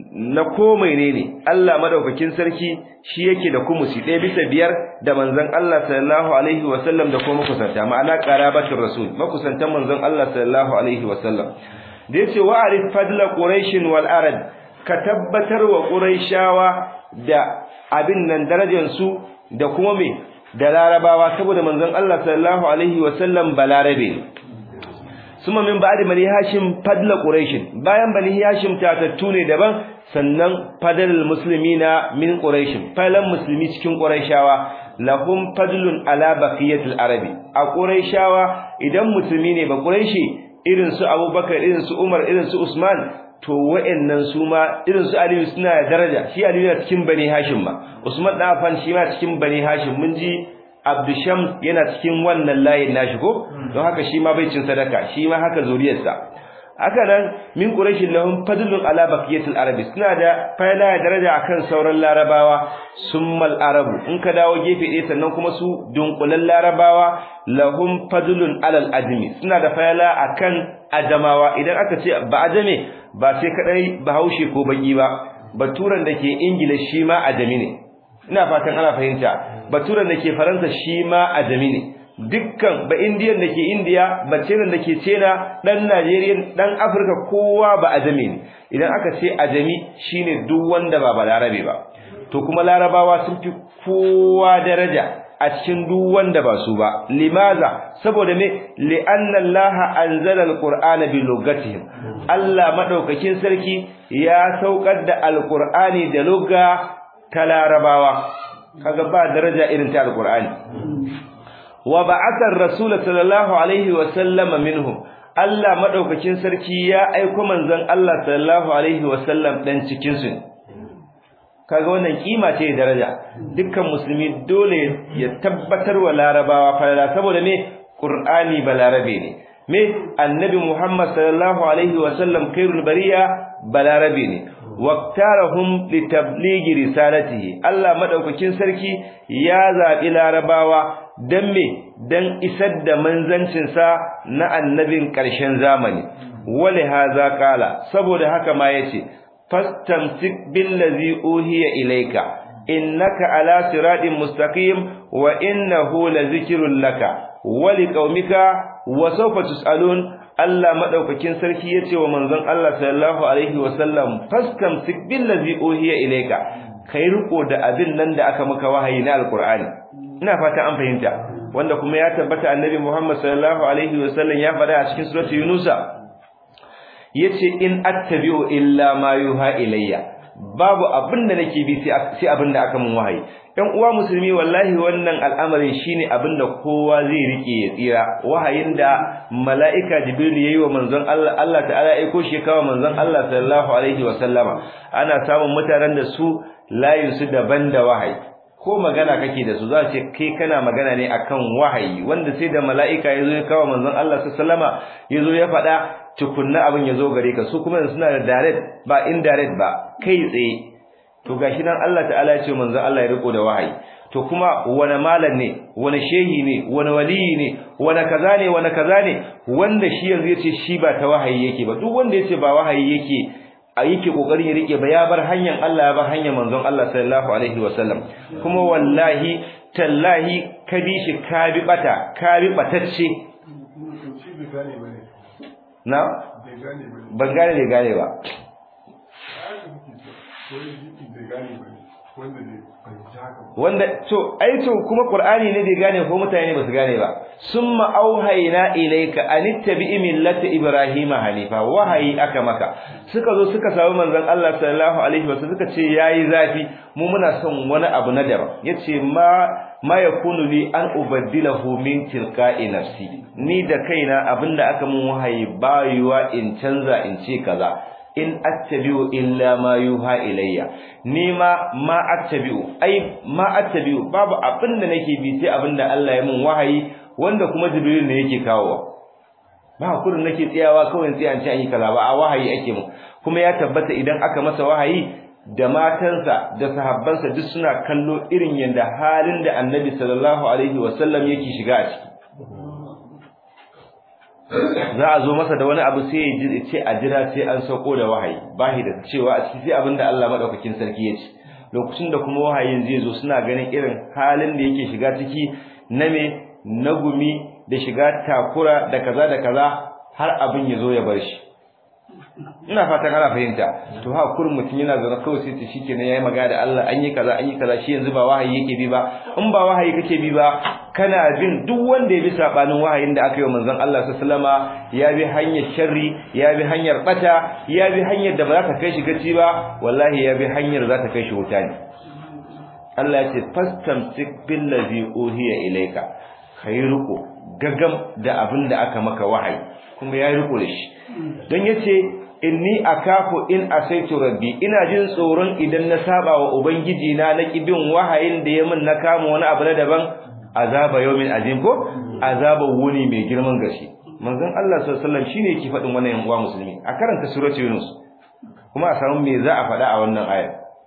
A: na komai ne ne Allah madaukakin sarki shi yake da kumusi ɗaya bisa biyar da manzon Allah sallallahu alaihi wasallam da kuma makusanta ma'ana qarabatul rasul makusantan manzon Allah sallallahu alaihi wasallam da yace wa arif fadla quraish wal arad ka tabbatar wa quraishawa da abin nan darajar su da kuma me da larabawa saboda manzon Allah sallallahu alaihi wasallam balarabe suma min ba'di bani hashim fadla quraish bayan bani hashim tatattu ne daban sannan fadlul muslimina min quraish falan muslimi cikin quraishawa lahum fadlun ala baqiyatil arabi a quraishawa idan musulmi ne ba quraishi irin su abubakar irin su umar irin su usman to wa'annan su ma irin su aliyu suna da daraja shi aliyu yana cikin bani hashim ma usman dan afan shi ma cikin bani hashim mun ji abdusham yana cikin wannan layin nashi ko don haka shi ma bai cin sadaka shi ma haka zuriyarsa haka nan min quraish lahum fadlun ala baqiyatil arabi suna da fayla daraja akan sauran larabawa summal arabu in ka dawo gefe ɗaya sannan kuma su dunkulan larabawa lahum fadlun alal ajmi suna da fayla akan ajamawa idan aka ce ba ajame ba sai kadai bahaushe ko baki ba baturan da ke ingila shi ma ajami ne ina fatan ana fahimta baturan da ke faransa shi ma ajami ne dukkan ba indiyan da ke indiya ba cenan da ke cena dan najeriya dan afirka kowa ba ajami ne idan aka ce ajami shine duk wanda ba balarabe ba to kuma larabawa sun fi kowa daraja a cikin duk wanda ba su ba limaza saboda me li'anna Allah anzala alqur'ana bi lugatihim Allah madaukakin sarki ya saukar da alqur'ani da lugha ta larabawa kaga ba daraja irin ta alqur'ani wa ba'atha ar-rasul sallallahu alaihi wa sallama minhum Allah madaukakin sarki ya aika manzon Allah sallallahu alaihi wa sallam dan cikin su kaga wannan kima ce daraja dukkan musulmi dole ya tabbatar wa larabawa falala saboda me qur'ani balarabe ne me annabi muhammad sallallahu alaihi wa sallam khairul bariya balarabe ne waqtarahum litablighi risalatihi Allah madaukakin sarki ya zabi larabawa dan me dan isar da manzancin sa na annabin ƙarshen zamani wali haza kala saboda haka ma yace fastamsik billazi uhiya ilayka innaka ala siratin mustaqim wa innahu lazikrun laka wa liqaumika wa sawfa tusalun Allah madaukakin sarki yace wa manzon Allah sallallahu alaihi wa sallam fastamsik billazi uhiya ilayka kai riko da abin nan da aka maka wahayi na alqur'ani ina fata an fahimta wanda kuma ya tabbata annabi Muhammad sallallahu alaihi wa sallam ya faɗa a cikin suratul yunusa yace in attabi'u illa ma yuha ilayya babu abinda nake bi sai abinda aka mun wahayi ɗan uwa musulmi wallahi wannan al'amarin shine abinda kowa zai rike ya tsira wahayin da mala'ika jibril yayi wa manzon Allah Allah ta'ala aiko shi kawo manzon Allah sallallahu alaihi wa sallama ana samun mutanen da su layin su daban da wahayi ko magana kake da su za ce kai kana magana ne akan wahayi wanda sai da mala'ika yazo ya kawo manzon Allah sallallahu alaihi wasallama yazo ya faɗa tukunna abin ya zo gare ka su kuma suna da direct ba indirect ba kai tsaye to gashi nan Allah ta'ala ya ce manzo Allah ya riko da wahayi to kuma wani malam ne wani shehi ne wani waliyi ne wani kaza ne wani kaza ne wanda shi yanzu yace shi ba ta wahayi yake ba duk wanda yace ba wahayi yake a yake kokarin ya rike ba ya bar hanyar Allah ya bar hanyar manzon Allah sallallahu alaihi wasallam kuma wallahi tallahi ka bi shi ka bi bata ka bi batacce na ban gane da gane ba wanda to ai to kuma qur'ani ne bai gane ko mutane ba su gane ba summa auhayna ilayka anittabi millata ibrahima hanifa wahayi aka maka suka zo suka samu manzon Allah sallallahu alaihi wasallam suka ce yayi zafi mu muna son wani abu na daban yace ma ma yakunu li an ubaddilahu min tilqa'i nafsi ni da kaina abinda aka mun wahayi bayuwa in canza in ce kaza in attabi'u illa ma yuha ilayya ni ma ma attabi'u ai ma attabi'u babu abinda nake bi sai abinda Allah ya mun wahayi wanda kuma jibril ne yake kawowa ba kurin nake tsayawa kawai sai an ce an yi kaza ba a wahayi ake mu kuma ya tabbata idan aka masa wahayi da matansa da sahabbansa duk suna kallo irin yanda halin da annabi sallallahu alaihi wasallam yake shiga a ciki za a zo masa da wani abu sai ya ce a jira sai an sauko da wahayi bahi da cewa a ciki sai abinda Allah madaukakin sarki ya ce lokacin da kuma wahayin zai zo suna ganin irin halin da yake shiga ciki na me na gumi da shiga takura da kaza da kaza har abin ya zo ya bar shi ina fatan ana fahimta to ha kurin mutum yana zaune kawai sai ta shikenan yayi magana da Allah an yi kaza an yi kaza shi yanzu ba wahayi yake bi ba in ba wahayi kake bi ba kana bin duk wanda ya bi sabanin wahayin da aka yi wa manzon Allah sallallahu alaihi ya bi hanyar sharri ya bi hanyar bata ya bi hanyar da ba za ta kai shi gaci ba wallahi ya bi hanyar za ta kai shi wuta ne Allah ya ce fastamsik billazi uhiya ilayka kai riko gagam da abin da aka maka wahayi kuma ya riko da shi don yace inni akafu in asaitu rabbi ina jin tsoron idan na saba wa ubangiji na na kibin wahayin da ya min na kama wani abu na daban azaba yawmin azim ko azaba wuni mai girman gashi manzon Allah sallallahu alaihi wasallam shine yake fadin wannan yan uwa musulmi a karanta surati yunus kuma a samu me za a faɗa a wannan aya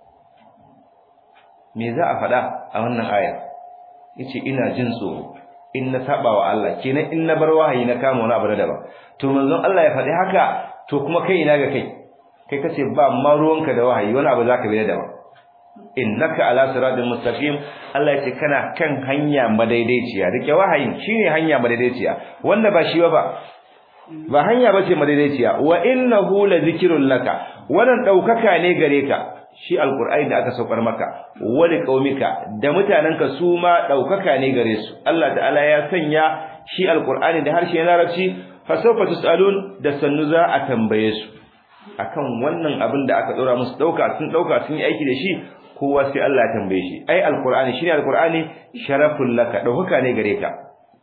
A: me za a faɗa a wannan aya yace ina jin tsoro in na saba wa Allah kenan in na bar wahayi na kama wani abu na daban to manzon Allah ya faɗi haka to kuma kai ina ga kai kai kace ba ma ruwanka da wahayi wani abu zaka bi da daban innaka ala siratin mustaqim Allah ya ce kana kan hanya madaidaiciya rike wahayin shine hanya madaidaiciya wanda ba shi ba ba hanya bace madaidaiciya wa innahu la zikrun laka wannan daukaka ne gare ka shi alqur'ani da aka saukar maka wali qaumika da mutananka su ma daukaka ne gare su Allah ta'ala ya sanya shi alqur'ani da harshen larabci fa sawfa tusalun da sannu za a tambaye su akan wannan abin da aka dora musu dauka sun dauka sun yi aiki da shi kowa sai Allah ya tambaye shi ai alqur'ani shine alqur'ani sharaful laka dauka ne gare ka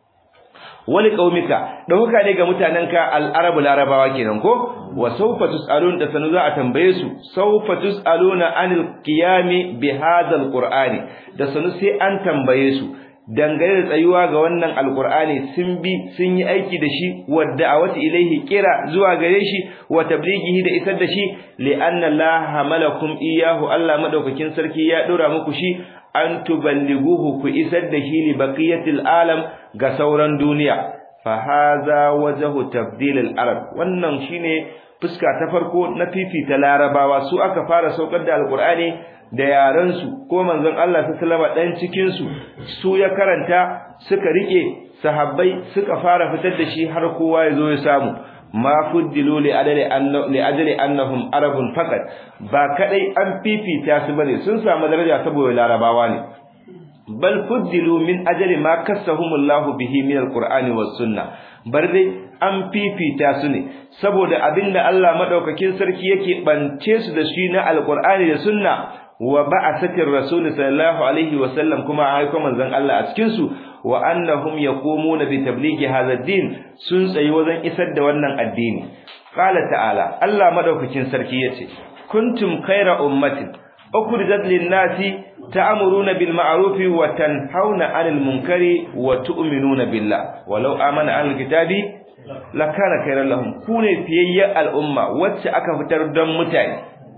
A: wali qaumika dauka ne ga mutananka al-arabu larabawa kenan ko wa sawfa tusalun da sanu za a tambaye su sawfa tusaluna anil qiyami bi hadha alqur'ani da sanu sai an tambaye su dangane da tsayuwa ga wannan alqur'ani sun bi sun yi aiki da shi wa da'awati ilaihi kira zuwa gare shi wa tablighihi da isar da shi li anna allaha malakum iyahu allah madaukakin sarki ya dora muku shi an tuballighuhu ku isar da shi li baqiyatil alam ga sauran duniya fa hadha wajhu tabdil al arab wannan shine fuska ta farko na fifita larabawa su aka fara saukar da alqur'ani da yaran su ko manzon Allah sallallahu dan cikin su su ya karanta suka rike sahabbai suka fara fitar da shi har kowa ya zo ya samu ma fuddilu li adali anna li ajli annahum arabun faqat ba kadai an fifita su bane sun samu daraja saboda larabawa ne bal fuddilu min ajli ma kassahumullahu bihi min alqur'ani was sunna bar dai an fifita su ne saboda abinda Allah madaukakin sarki yake bance su da shi na alqur'ani da sunna wa ba'athatir rasul sallallahu alaihi wa sallam kuma aiko manzon Allah a cikin su wa annahum yaqumuna bi tablighi hadha ad-din sun tsayi wajen isar da wannan addini qala ta'ala Allah madaukakin sarki yace kuntum khayra ummatin ukhrijat lin-nasi ta'muruna bil ma'ruf wa tanhauna 'anil munkari wa tu'minuna billah walau amana ahlul kitabi lakana khayran lahum kune fiyayya al'umma wacce aka fitar don mutane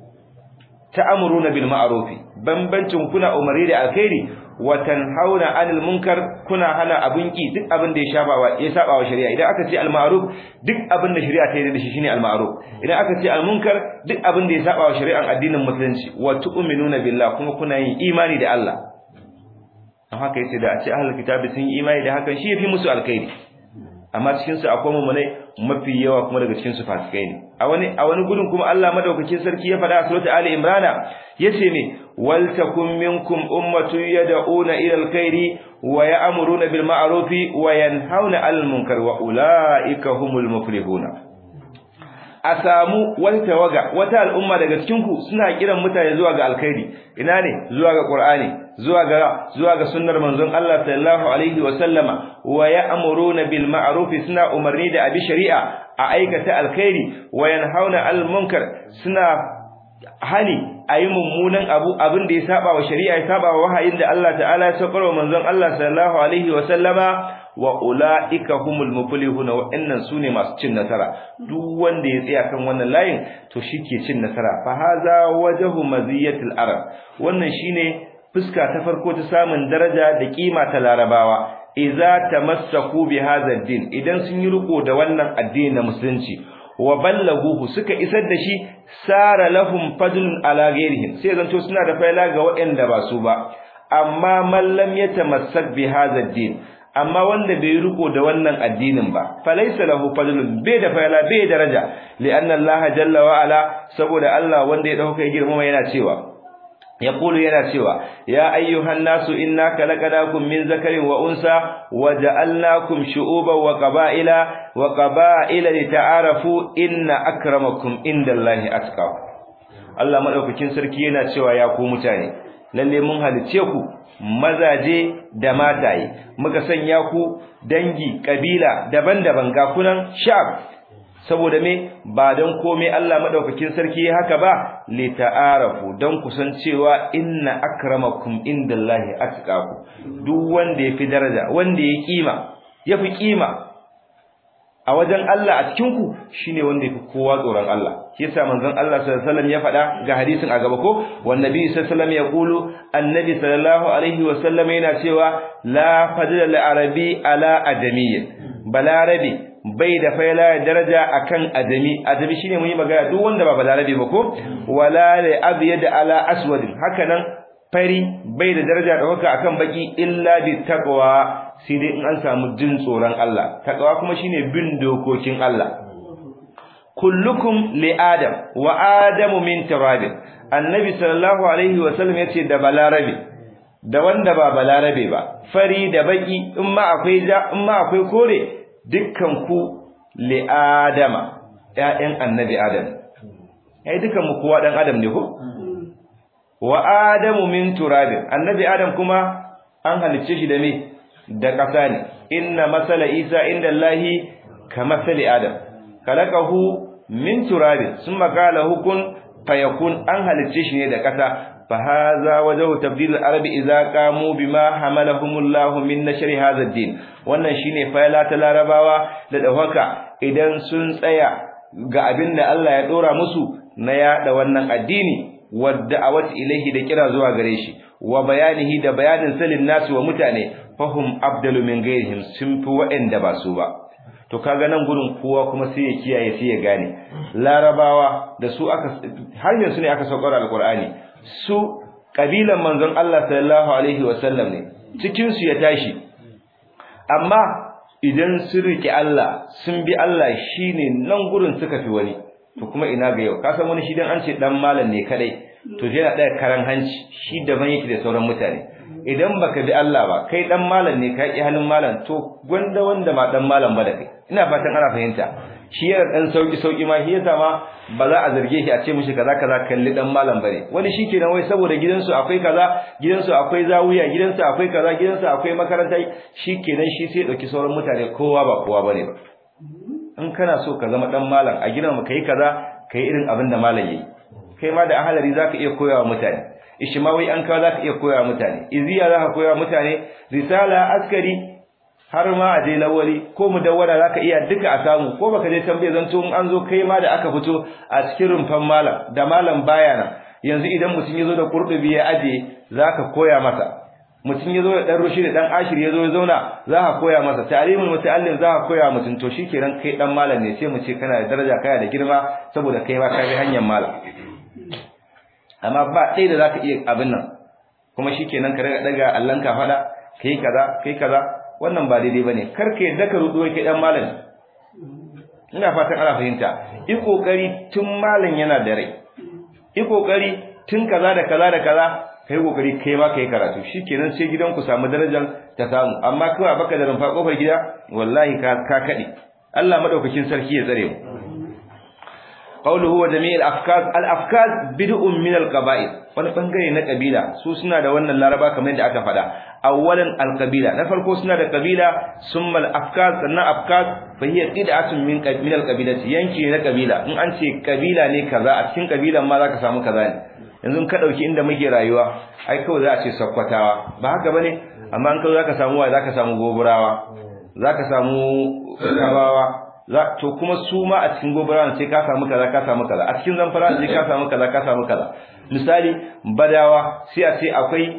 A: ta'muruna bil ma'ruf bambancin kuna umari da alkhairi wa tanhauna 'anil munkar kuna hana abun ki duk abin da ya shabawa ya sabawa shari'a idan aka ce al ma'ruf duk abin da shari'a ta yi da shi shine al ma'ruf idan aka ce al munkar duk abin da ya sabawa shari'an addinin musulunci wa tu'minuna billah kuma kuna yin imani da Allah don haka yace da a ce ahlul kitabi sun yi imani da hakan shi yafi musu alkhairi amma cikin su akwai mummunai mafi yawa kuma daga cikin su fasikai ne a wani a wani gudun kuma Allah madaukakin sarki ya faɗa a suratul ali imrana yace ne wal takum minkum ummatun yad'una ila alkhairi wa ya'muruna bil ma'ruf wa yanhauna 'anil munkar wa ulaika humul muflihuna a samu wata tawaga wata al'umma daga cikin ku suna kiran mutane zuwa ga alkhairi ina ne zuwa ga qur'ani zuwa ga zuwa ga sunnar manzon Allah sallallahu alaihi wa sallama wa ya'muruna bil ma'ruf suna umarni da abi shari'a a aikata alkhairi wa yanhauna al munkar suna hani ayi mummunan abu abin da ya saba wa shari'a ya saba wa wahayin da Allah ta'ala ya saukar wa manzon Allah sallallahu alaihi wa sallama wa ulaika humul muflihuna wa innan sune masu cin nasara duk wanda ya tsaya kan wannan layin to shike cin nasara fa haza wajhu maziyatil arab wannan shine fuska ta farko ta samun daraja da kima ta larabawa idza tamassaku bi hadha din idan sun yi riko da wannan addini na musulunci wa ballaguhu suka isar da shi sara lahum fadlun ala ghairihim sai zanto suna da faila ga waɗanda ba su ba amma man lam yatamassak bi hadha din amma wanda bai riko da wannan addinin ba falaysa lahu fadlun bai da faila bai daraja li'anna Allah jalla wa ala saboda Allah wanda ya dauka girma yana cewa يقول yana cewa ya ayyuhan nasu inna khalaqnakum min zakarin wa unsa waja'alnakum shu'uban wa qaba'ila wa qaba'ila lita'arafu inna akramakum indallahi atqakum Allah madaukakin sarki yana cewa ya ku mutane lalle mun halice ku mazaje da mataye muka sanya ku dangi kabila daban-daban ga kunan sha'ab saboda me ba don komai Allah madaukakin sarki haka ba li ta'arafu don kusancewa inna akramakum indallahi atqaku duk wanda yafi daraja wanda ya kima yafi kima a wajen Allah a cikin ku shine wanda yafi kowa tsoron Allah yasa manzon Allah sallallahu alaihi wasallam ya faɗa ga hadisin a gaba ko wan nabi sallallahu alaihi wasallam ya kulu annabi sallallahu alaihi wasallam yana cewa la fadla lil arabi ala adamiyyin balarabi bai da faila daraja akan adami adami shine mun yi magana duk wanda ba balarabe ba ko wala li abyad ala aswad hakanan fari bai da daraja da haka akan baki illa bi taqwa sai dai in an samu jin tsoron Allah taqwa kuma shine bin dokokin Allah kullukum li adam wa adamu min turab annabi sallallahu alaihi wa sallam yace da balarabe da wanda ba balarabe ba fari da baki in ma akwai ja in ma akwai kore dukkan ku li adama ƴaƴan annabi adam ai dukkan mu kowa dan adam ne ko wa adamu min turabin annabi adam kuma an halicce shi da me da ƙasa ne inna masala isa inda allahi kamathali adam khalaqahu min turabin summa qala hukun fayakun an halicce shi ne da ƙasa fa hadha wajhu tabdil al-arabi idza qamu bima hamalahumullahu min nashr hadha ad-din wannan shine fayla ta larabawa da dawaka idan sun tsaya ga abin da Allah ya dora musu na yada wannan addini wadda'awat ilaihi da kira zuwa gare shi wa bayanihi da bayanin salin nasu wa mutane fahum abdalu min ghairihim sun fi wa'anda ba su ba to kaga nan gurin kowa kuma sai ya kiyaye sai ya gane larabawa da su aka har yanzu ne aka saukar alqur'ani su kabilan manzon Allah sallallahu alaihi wasallam ne cikin su ya tashi amma idan sun riki Allah sun bi Allah shine nan gurin suka fi wani to kuma ina ga yau ka san wani shi dan an ce dan malam ne kadai to yana da karan hanci shi daban yake da sauran mutane idan baka bi Allah ba kai dan malam ne kai halin malam to gwanda wanda ma dan malam ba da kai ina fatan ana fahimta shi yana dan sauki sauki ma shi yasa ma ba za a zarge shi a ce mishi kaza kaza kalli dan malam bane wani shikenan wai saboda gidansu akwai kaza gidansu akwai zawiya gidansu akwai kaza gidansu akwai makaranta shikenan shi sai dauki sauran mutane kowa ba kowa bane ba in kana so ka zama dan malam a gidan mu kai kaza kai irin abin da malam yayi kai ma da ahalari zaka iya koyawa mutane ishmawi an ka zaka iya koyawa mutane iziya zaka koyawa mutane risala askari har ma a je lawali ko mudawwara zaka iya duka a samu ko baka je tambaye zanto in an zo kai ma da aka fito a cikin rumfan malam da malam baya nan yanzu idan mutum yazo da kurdubi ya aje zaka koya masa mutum yazo da dan rushi da dan ashir yazo ya zauna zaka koya masa ta'limul muta'allim zaka koya mutum to shikenan kai dan malam ne sai mu ce kana da daraja kana da girma saboda kai ma ka bi hanyar malam amma ba ɗaya da zaka iya abin nan kuma shikenan ka riga daga Allah ka fada kai kaza kai kaza wannan ba daidai bane kar ka yadda ka rudo kai dan malam ina fatan ana fahimta yi kokari tun malam yana da rai yi kokari tun kaza da kaza da kaza kai kokari kai ma kai karatu shikenan sai gidan ku samu darajar ta samu amma kawai baka da rumfa kofar gida wallahi ka ka kade Allah madaukakin sarki ya tsare mu قوله هو جميع الافكار الافكار بدء من القبائل wani bangare na kabila su suna da wannan laraba kamar yadda aka faɗa awwalan alqabila na farko suna da kabila summa alafkar sannan afkar fa hiya qid'atun min min alqabilati yanki na kabila in an ce kabila ne kaza a cikin kabilan ma zaka samu kaza ne yanzu ka dauki inda muke rayuwa ai kawai za a ce sakkwatawa ba haka bane amma an kawai zaka samu wa zaka samu goburawa zaka samu kabawa za to kuma su ma a cikin gobara sai ka samu kaza ka samu kaza a cikin zamfara sai ka samu kaza ka samu kaza misali badawa sai a ce akwai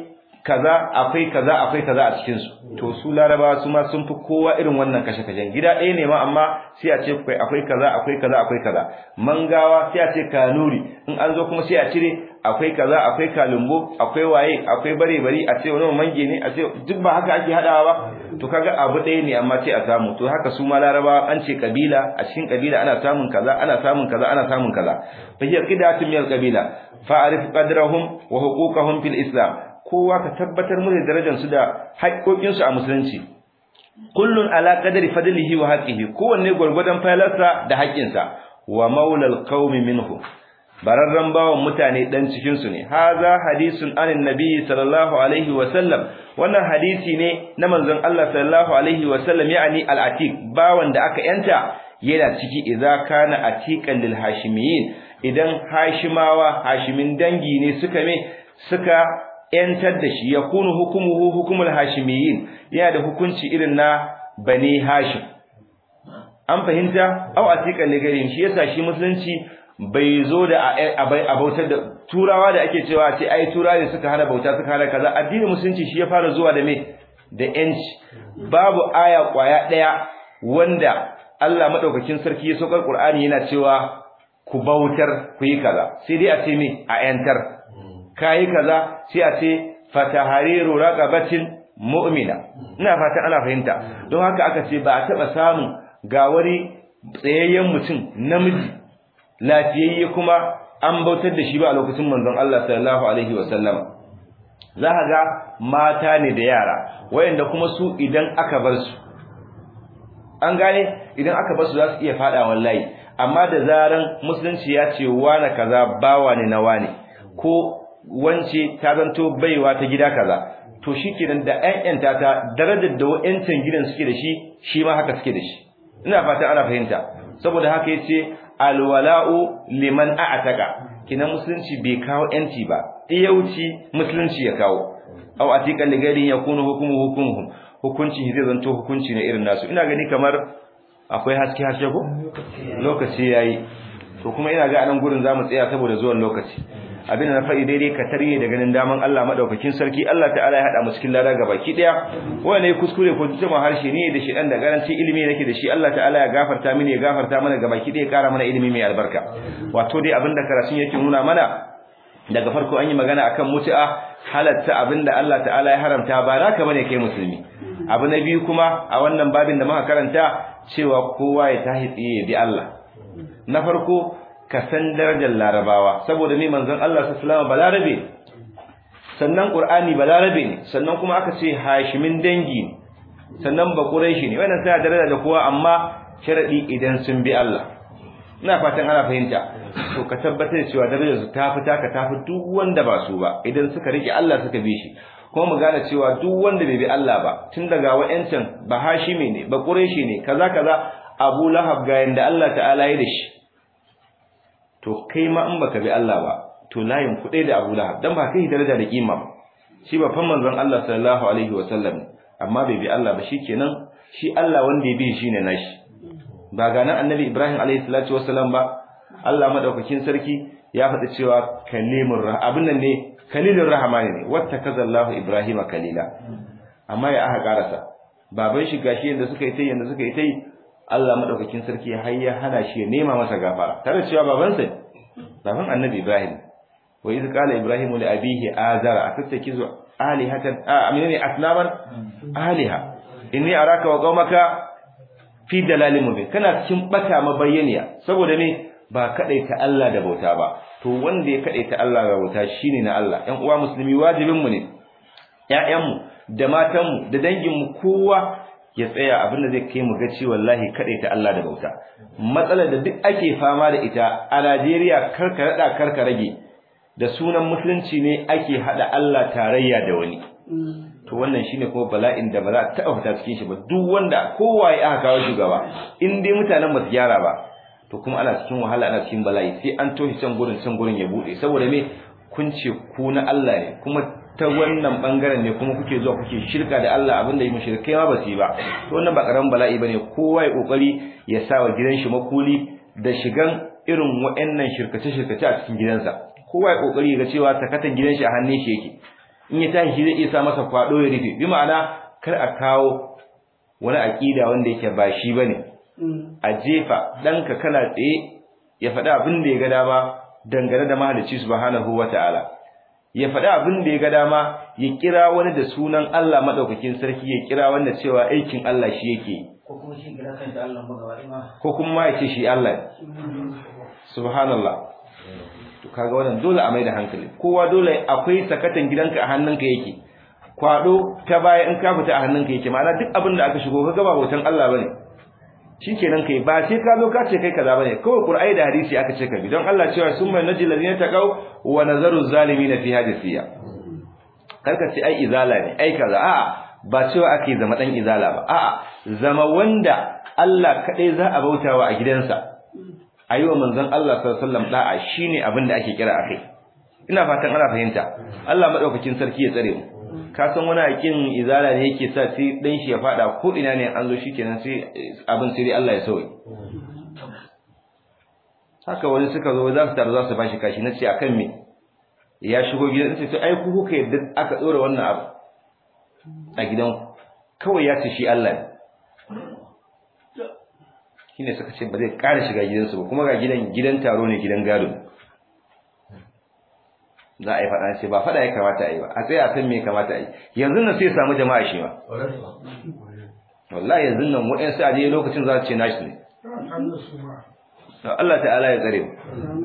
A: kaza akwai kaza akwai kaza a cikin su to su larabawa su ma sun fi kowa irin wannan kashe kashen gida ɗaya ne ma amma sai a ce akwai akwai kaza akwai kaza akwai kaza mangawa sai a ce kanuri in an zo kuma sai a cire akwai kaza akwai kalumbo akwai waye akwai bare bari a ce wani mange ne a ce duk ba haka ake hadawa ba to kaga abu ɗaya ne amma sai a samu to haka su ma larabawa an ce kabila a cikin kabila ana samun kaza ana samun kaza ana samun kaza fa hiya qidatun min al-qabila fa'arif qadrahum wa huquqahum fil islam kowa ka tabbatar mu da darajar su da haƙoƙin su a musulunci kullun ala qadri fadlihi wa haqqihi kowanne gurgurdan falarsa da haƙƙinsa wa maulal qaumi minhu bararran bawan mutane dan cikin su ne haza hadisun anin nabi sallallahu alaihi wa sallam wannan hadisi ne na manzon Allah sallallahu alaihi wa sallam yani al-atiq bawan da aka yanta yana ciki idza kana atiqan lil hashimiyin idan hashimawa hashimin dangi ne suka me suka yantar da shi yakunu hukumuhu hukumul hashimiyin yana da hukunci irin na bani hashim an fahimta aw atiqan ligarin shi yasa shi musulunci bai zo da a bautar da turawa da ake cewa ce ai turawa ne suka hana bauta suka hana kaza addinin musulunci shi ya fara zuwa da me da yanci babu aya kwaya daya wanda Allah madaukakin sarki ya saukar Qur'ani yana cewa ku bautar ku yi kaza sai dai a ce me a yantar kai kaza sai a ce fatahariru raqabatin mu'mina ina fatan ana fahimta don haka aka ce ba a taba samu ga wani tsayayyen mutum namiji lafiyayye kuma an bautar da shi ba a lokacin manzon Allah sallallahu alaihi wasallam za ka ga mata ne da yara wayanda kuma su idan aka bar su an gane idan aka bar su za su iya fada wallahi amma da zaran musulunci ya ce wani kaza bawa ne na wani ko wance ta zanto baiwa ta gida kaza to shikenan da ƴan ta ta darajar da wa'ancan gidan suke da shi shi ma haka suke da shi ina fata ana fahimta saboda haka yace alwala'u liman a'taka kina musulunci bai kawo yanci ba iyauci musulunci ya kawo aw atiqal ligari yakunu hukumu hukumuhum hukunci zai zanto hukunci ne irin nasu ina gani kamar akwai haske haske ko lokaci yayi to kuma ina ga anan gurin zamu tsaya saboda zuwan lokaci abin da na faɗi daidai ka tarye da ganin daman Allah madaukakin sarki Allah ta'ala ya hada mu cikin lada gabaki daya wanda kuskure ko jima harshe ne da shi dan da garanci ilimi nake da shi Allah ta'ala ya gafarta mini ya gafarta mana gabaki daya kara mana ilimi mai albarka wato dai abin da karatun yake nuna mana daga farko an yi magana akan mutu'a halatta abin da Allah ta'ala ya haramta ba naka bane kai musulmi abu na biyu kuma a wannan babin da muka karanta cewa kowa ya tahi tsiye ya bi Allah na farko ka san darajar larabawa saboda ne manzon Allah sallallahu alaihi balarabe sannan qur'ani balarabe ne sannan kuma aka ce hashimin dangi ne sannan ba quraishi ne wannan sai daraja da kowa amma sharadi idan sun bi Allah ina fatan ana fahimta to ka tabbatar cewa darajar su ta fita ka tafi duk wanda ba su ba idan suka rike Allah suka bi shi kuma mu gane cewa duk wanda bai bi Allah ba tun daga wa'ancan ba hashimi ne ba quraishi ne kaza kaza Abu Lahab ga yanda Allah ta'ala ya da shi to kai ma in baka bi Allah ba to layin kuɗai da Abu Lahab dan ba kai daraja da kima ba shi ba fan manzon Allah sallallahu alaihi wa sallam amma bai bi Allah ba shikenan shi Allah wanda ya bi shine nashi ba ga nan Annabi Ibrahim alaihi salatu wassalam ba Allah madaukakin sarki ya faɗi cewa kalimur rah abin nan ne kalilur rahmani ne wattakazallahu Ibrahima kalila amma ya aka karasa baban shi gashi yanda suka yi tai yanda suka yi tai Allah madaukakin sarki har ya hana shi ya nema masa gafara tare cewa babansa baban Annabi Ibrahim wa iz qala Ibrahim li abihi azara atattakizu alihatan a aminani asnaman aliha inni araka wa qaumaka fi dalalin mubin kana cikin bata mabayyaniya saboda ne ba kadaita Allah da bauta ba to wanda ya kadaita Allah da bauta shine na Allah ƴan uwa musulmi wajibin mu ne ƴaƴanmu da matanmu da danginmu kowa ya tsaya abin da zai kai mu gaci wallahi ta Allah da bauta matsalar da duk ake fama da ita a Najeriya karka rada karka rage da sunan musulunci ne ake hada Allah tarayya da wani to wannan shine kuma bala'in da ba za ta fita cikin shi ba duk wanda kowa ya aka kawo shugaba in dai mutanen ba su gyara ba to kuma ana cikin wahala ana cikin bala'i sai an toshi can gurin can gurin ya bude saboda me kun ce ku na Allah ne kuma ta wannan bangaren ne kuma kuke zuwa kuke shirka da Allah abinda yi mushrikai ma ba su yi ba to wannan ba karamin bala'i bane kowa ya kokari ya sa wa gidan shi makuli da shigan irin waɗannan shirkace shirkace a cikin gidansa kowa ya kokari ga cewa takatan gidan shi a hannun shi yake in ya tashi zai iya sa masa kwado ya rufe bi ma'ana kar a kawo wani aqida wanda yake ba shi bane a jefa danka kana tsaye ya faɗi abin da ya ga dama dangane da mahalicci subhanahu wataala ya faɗi abin da ya ga dama ya kira wani da sunan Allah madaukakin sarki ya kira wanda cewa aikin Allah shi yake
B: ko kuma shi kira kanta Allah magawa ma
A: ko kuma ma ya ce shi Allah subhanallah to kaga wannan dole a mai da hankali kowa dole akwai sakatan gidanka a hannunka yake kwado ta baya in ka fita a hannunka yake ma'ana duk abin da aka shigo kaga ba hoton Allah bane shikenan kai ba sai ka zo ka ce kai kaza bane kawai qur'ani da hadisi aka ce ka bi don Allah cewa summa najil ladina taqaw wa nazaru zalimin fi hadisiya karka ce ai izala ne ai kaza a'a ba cewa ake zama dan izala ba a'a zama wanda Allah kadai za a bautawa a gidansa ayiwa manzon Allah sallallahu alaihi wasallam da'a shine abin da ake kira akai ina fatan ana fahimta Allah madaukakin sarki ya tsare mu ka san wani hakin izala ne yake sa sai dan shi ya fada ko ina ne an zo shikenan sai abin sai Allah ya sauke haka wani suka zo za su taru za su bashi kashi nace akan me ya shigo gidan sai to ai ku kuka yadda aka dora wannan abu a gidan kawai ya ce shi Allah ne shine suka ce ba zai ƙara shiga gidansu ba kuma ga gidan gidan taro ne gidan gado za a yi faɗa ce ba faɗa ya kamata a yi ba a tsaye a san me ya kamata a yi yanzu nan sai samu jama'a shi ma wallahi yanzu nan waɗansu a je lokacin za su ce nashi ne Allah ta'ala ya tsare mu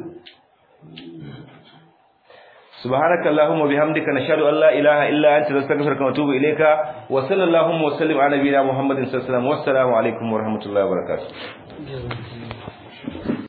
A: سبحانك اللهم وبحمدك نشهد ان لا اله الا انت نستغفرك ونتوب اليك وصلى اللهم وسلم على نبينا محمد صلى الله عليه وسلم والسلام عليكم ورحمه الله وبركاته